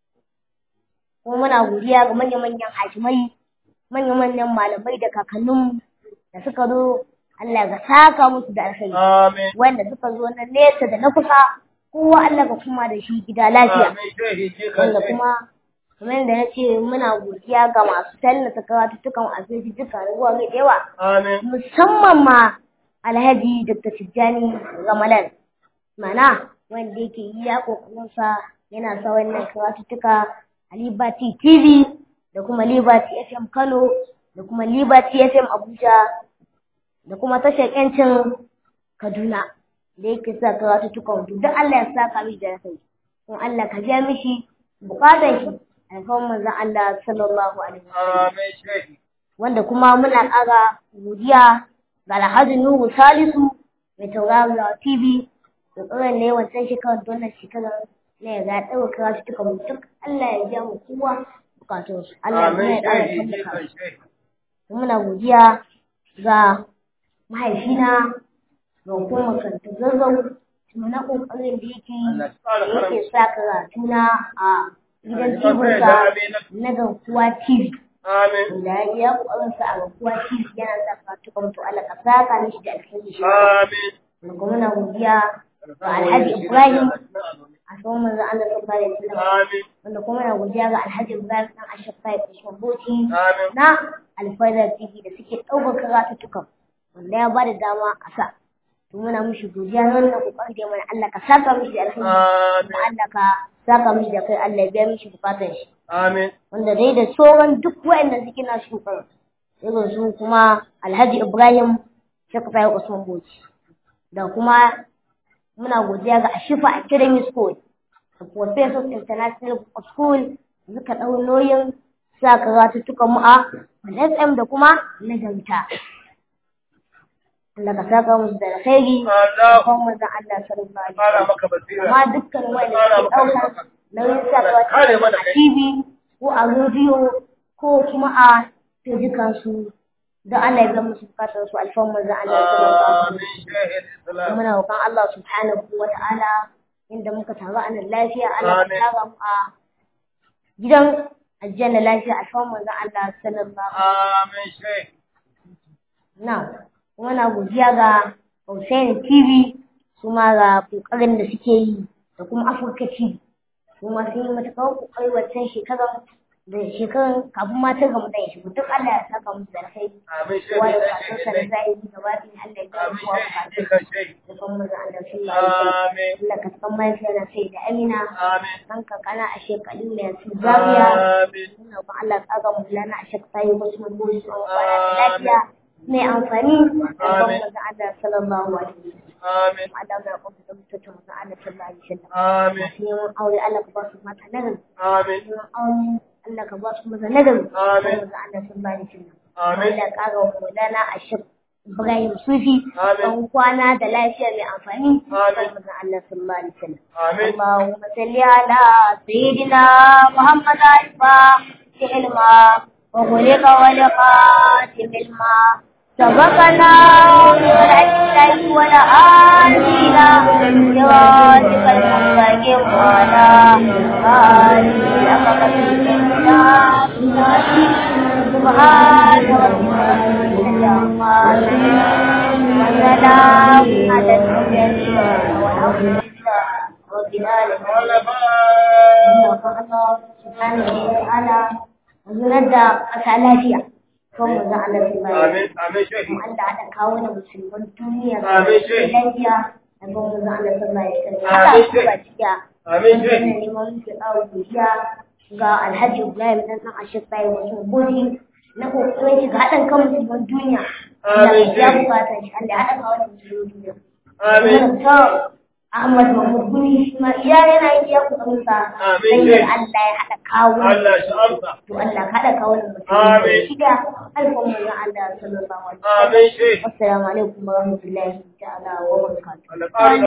Speaker 1: kuma muna godiya ga manya-manyan hakimai manya-manyan malamai da kakannin da suka zo Allah ga saka musu da alkhairi
Speaker 3: amin
Speaker 1: wanda suka zo na nesa da na kusa kowa Allah ga kuma da shi gida lafiya
Speaker 3: amin shehi shi
Speaker 1: wanda
Speaker 3: kan
Speaker 1: kuma kamar yadda na ce muna godiya ga masu tallata karatuttukan asibiti duka ruwa mai da yawa
Speaker 3: amin
Speaker 1: musamman ma alhaji dr tijjani ramalan mana wanda yake yi ya kokarinsa yana sa wannan karatuttuka a liberty tv da kuma liberty fm kano da kuma liberty fm abuja da kuma tashar yancin Kaduna da yake sa karatu tukan duk Allah ya saka mishi da kai kuma Allah ka biya mishi bukatar shi alfawar manzon Allah sallallahu alaihi wasallam
Speaker 3: Amin shehi.
Speaker 1: wanda kuma muna ƙara godiya ga Alhaji Nuhu Salisu mai tauraro TV da tsoron ne wancan shekarar da wannan shekarar na ya ga ɗaukar karatu tukan mu duk Allah ya biya mu kowa bukatunsu Allah ya
Speaker 3: Amin
Speaker 1: ƙara
Speaker 3: shehi.
Speaker 1: tabbata
Speaker 3: Jikan shehi.
Speaker 1: muna godiya ga mahaifina da hukumar kantin zazzau na ƙoƙarin da yake yi
Speaker 3: Allah ya ƙara
Speaker 1: da yake
Speaker 3: karamci.
Speaker 1: sa karatuna a gidan
Speaker 3: Allah ya
Speaker 1: tibinsa
Speaker 3: ƙara amina.
Speaker 1: na garkuwa TV
Speaker 3: Amin.
Speaker 1: da ya iya ƙoƙarin sa a garkuwa TV yana sa karatu kamar to Allah ka saka mishi da alkhairi shi
Speaker 3: Amin.
Speaker 1: da kuma muna godiya ga Alhaji Ibrahim a tsawon manzon Allah sallallahu alaihi wasallam
Speaker 3: Amin.
Speaker 1: wanda kuma muna godiya ga Alhaji Ibrahim dan Ashafai Usman Bauchi
Speaker 3: Amin.
Speaker 1: na alfaidar TV da suke ɗaukar karatuttukan wanda ya ba da dama a sa. To muna mushi godiya na wannan kokarin da ya mana Allah ka saka mishi da alheri
Speaker 3: Amin.
Speaker 1: kuma Allah ka saka mishi da kai Allah ya biya mishi bukatun shi
Speaker 3: Amin.
Speaker 1: wanda dai da sauran duk waɗanda suke na shi kokarin irin su kuma Alhaji Ibrahim Sheikh Fayyad Usman Bauchi da kuma muna godiya ga Ashifa Academy School da Professors International School suka ɗau nauyin sa karatuttukan mu a FM da kuma na Janta. Allah ka saka musu da alkhairi
Speaker 3: Allah.
Speaker 1: kuma manzon Allah sallallahu alaihi
Speaker 3: Ƙara
Speaker 1: wasallam.
Speaker 3: maka basira.
Speaker 1: Amma dukkan wanda
Speaker 3: Ƙara
Speaker 1: suke
Speaker 3: maka
Speaker 1: ɗaukar
Speaker 3: ɗaukaka.
Speaker 1: nauyin sa
Speaker 3: Allah kare
Speaker 1: karatuttukan
Speaker 3: mana
Speaker 1: a
Speaker 3: kai.
Speaker 1: TV ko a rediyo ko kuma a fejikan su don Allah ya ga musu bukatar su alfan manzon Allah sallallahu alaihi wasallam.
Speaker 3: Amin shehi Islam.
Speaker 1: muna roƙon Allah subhanahu wa ta'ala inda muka taru a nan lafiya Allah ka
Speaker 3: Amin.
Speaker 1: tara mu a gidan aljanna lafiya a kan manzon Allah sallallahu
Speaker 3: Amin shehi.
Speaker 1: na kuma na godiya ga Hussein TV su ma ga kokarin da suke yi da kuma Afirka TV su ma sun yi matuƙar kokari wancan shekarar da shekarar kafin ma ta gamu da ya shigo duk Allah ya saka musu da alkhairi
Speaker 3: Amin shehi.
Speaker 1: kowa da
Speaker 3: Dan
Speaker 1: kasansa da
Speaker 3: shehi.
Speaker 1: zai yi gaba ɗaya Allah ya gaya
Speaker 3: Amin
Speaker 1: kowa
Speaker 3: shehi.
Speaker 1: bukatun
Speaker 3: Jikan shehi.
Speaker 1: da kuma manzon Allah sallallahu alaihi wasallam
Speaker 3: Amin.
Speaker 1: Allah ka san mahaifiyar sai da Amina
Speaker 3: Amin.
Speaker 1: ɗan kakana a shekaru mai su zawiya
Speaker 3: Amin.
Speaker 1: ina ba Allah tsaga mu lana a shek tayi wasu mun goyi su kwana da lafiya mai amfani da kuma
Speaker 3: Amin.
Speaker 1: manzon Allah sallallahu alaihi wasallam
Speaker 3: Amin.
Speaker 1: Allah ya kuma da mutunta manzon Allah sallallahu alaihi wasallam
Speaker 3: Amin.
Speaker 1: masu neman aure Allah ka ba su mata nagari
Speaker 3: Amin.
Speaker 1: neman aure Allah ka ba su maza nagari
Speaker 3: Amin.
Speaker 1: manzon Allah sallallahu alaihi wasallam
Speaker 3: Amin.
Speaker 1: Allah ya ƙara wa lana a shek Ibrahim Sufi
Speaker 3: Amin.
Speaker 1: ɗan kwana da lafiya mai amfani
Speaker 3: Amin.
Speaker 1: manzon Allah sallallahu alaihi wasallam
Speaker 3: Amin.
Speaker 1: اللهم صل على سيدنا محمد الفاتح لما وغلق ولقاتم الماء سبقنا بالعزة والآلينا صراطك المستقيم وعلى آله سبحان ربك عما يصفون وسلام على المرسلين والحمد لله رب العالمين zunar da ƙasa lafiya kan mu zan Allah su bari
Speaker 3: Amin. Amin shehi.
Speaker 1: kuma Allah haɗa kawo da musulman duniya da
Speaker 3: Amin, Sheikh.
Speaker 1: lafiya da kan mu zan Allah su bari
Speaker 3: Amin,
Speaker 1: haka su
Speaker 3: Sheikh.
Speaker 1: ba cikiya
Speaker 3: Amin
Speaker 1: Wannan
Speaker 3: shehi.
Speaker 1: neman muke ƙawo godiya ga Alhaji Ibrahim dan ɗan Ashir Bayi wasu goji na kokarin shi ga haɗin kan musulman duniya Allah
Speaker 3: Amin,
Speaker 1: ya
Speaker 3: Sheikh.
Speaker 1: bukata shi Allah ya haɗa kawo da musulman duniya
Speaker 3: Amin.
Speaker 1: ta Ahmad Mahmud Gumi shi ma iya yana yin iya kokarin sa
Speaker 3: Amin,
Speaker 1: dan
Speaker 3: Sheikh.
Speaker 1: Allah ya haɗa kawo
Speaker 3: Allah shi amsa.
Speaker 1: to Allah ka haɗa kawo da mutum
Speaker 3: Amin.
Speaker 1: shida alfan manzon Allah sallallahu alaihi wasallam
Speaker 3: Amin shehi.
Speaker 1: assalamu alaikum wa rahmatullahi ta'ala wa barakatuh
Speaker 3: Allah ƙara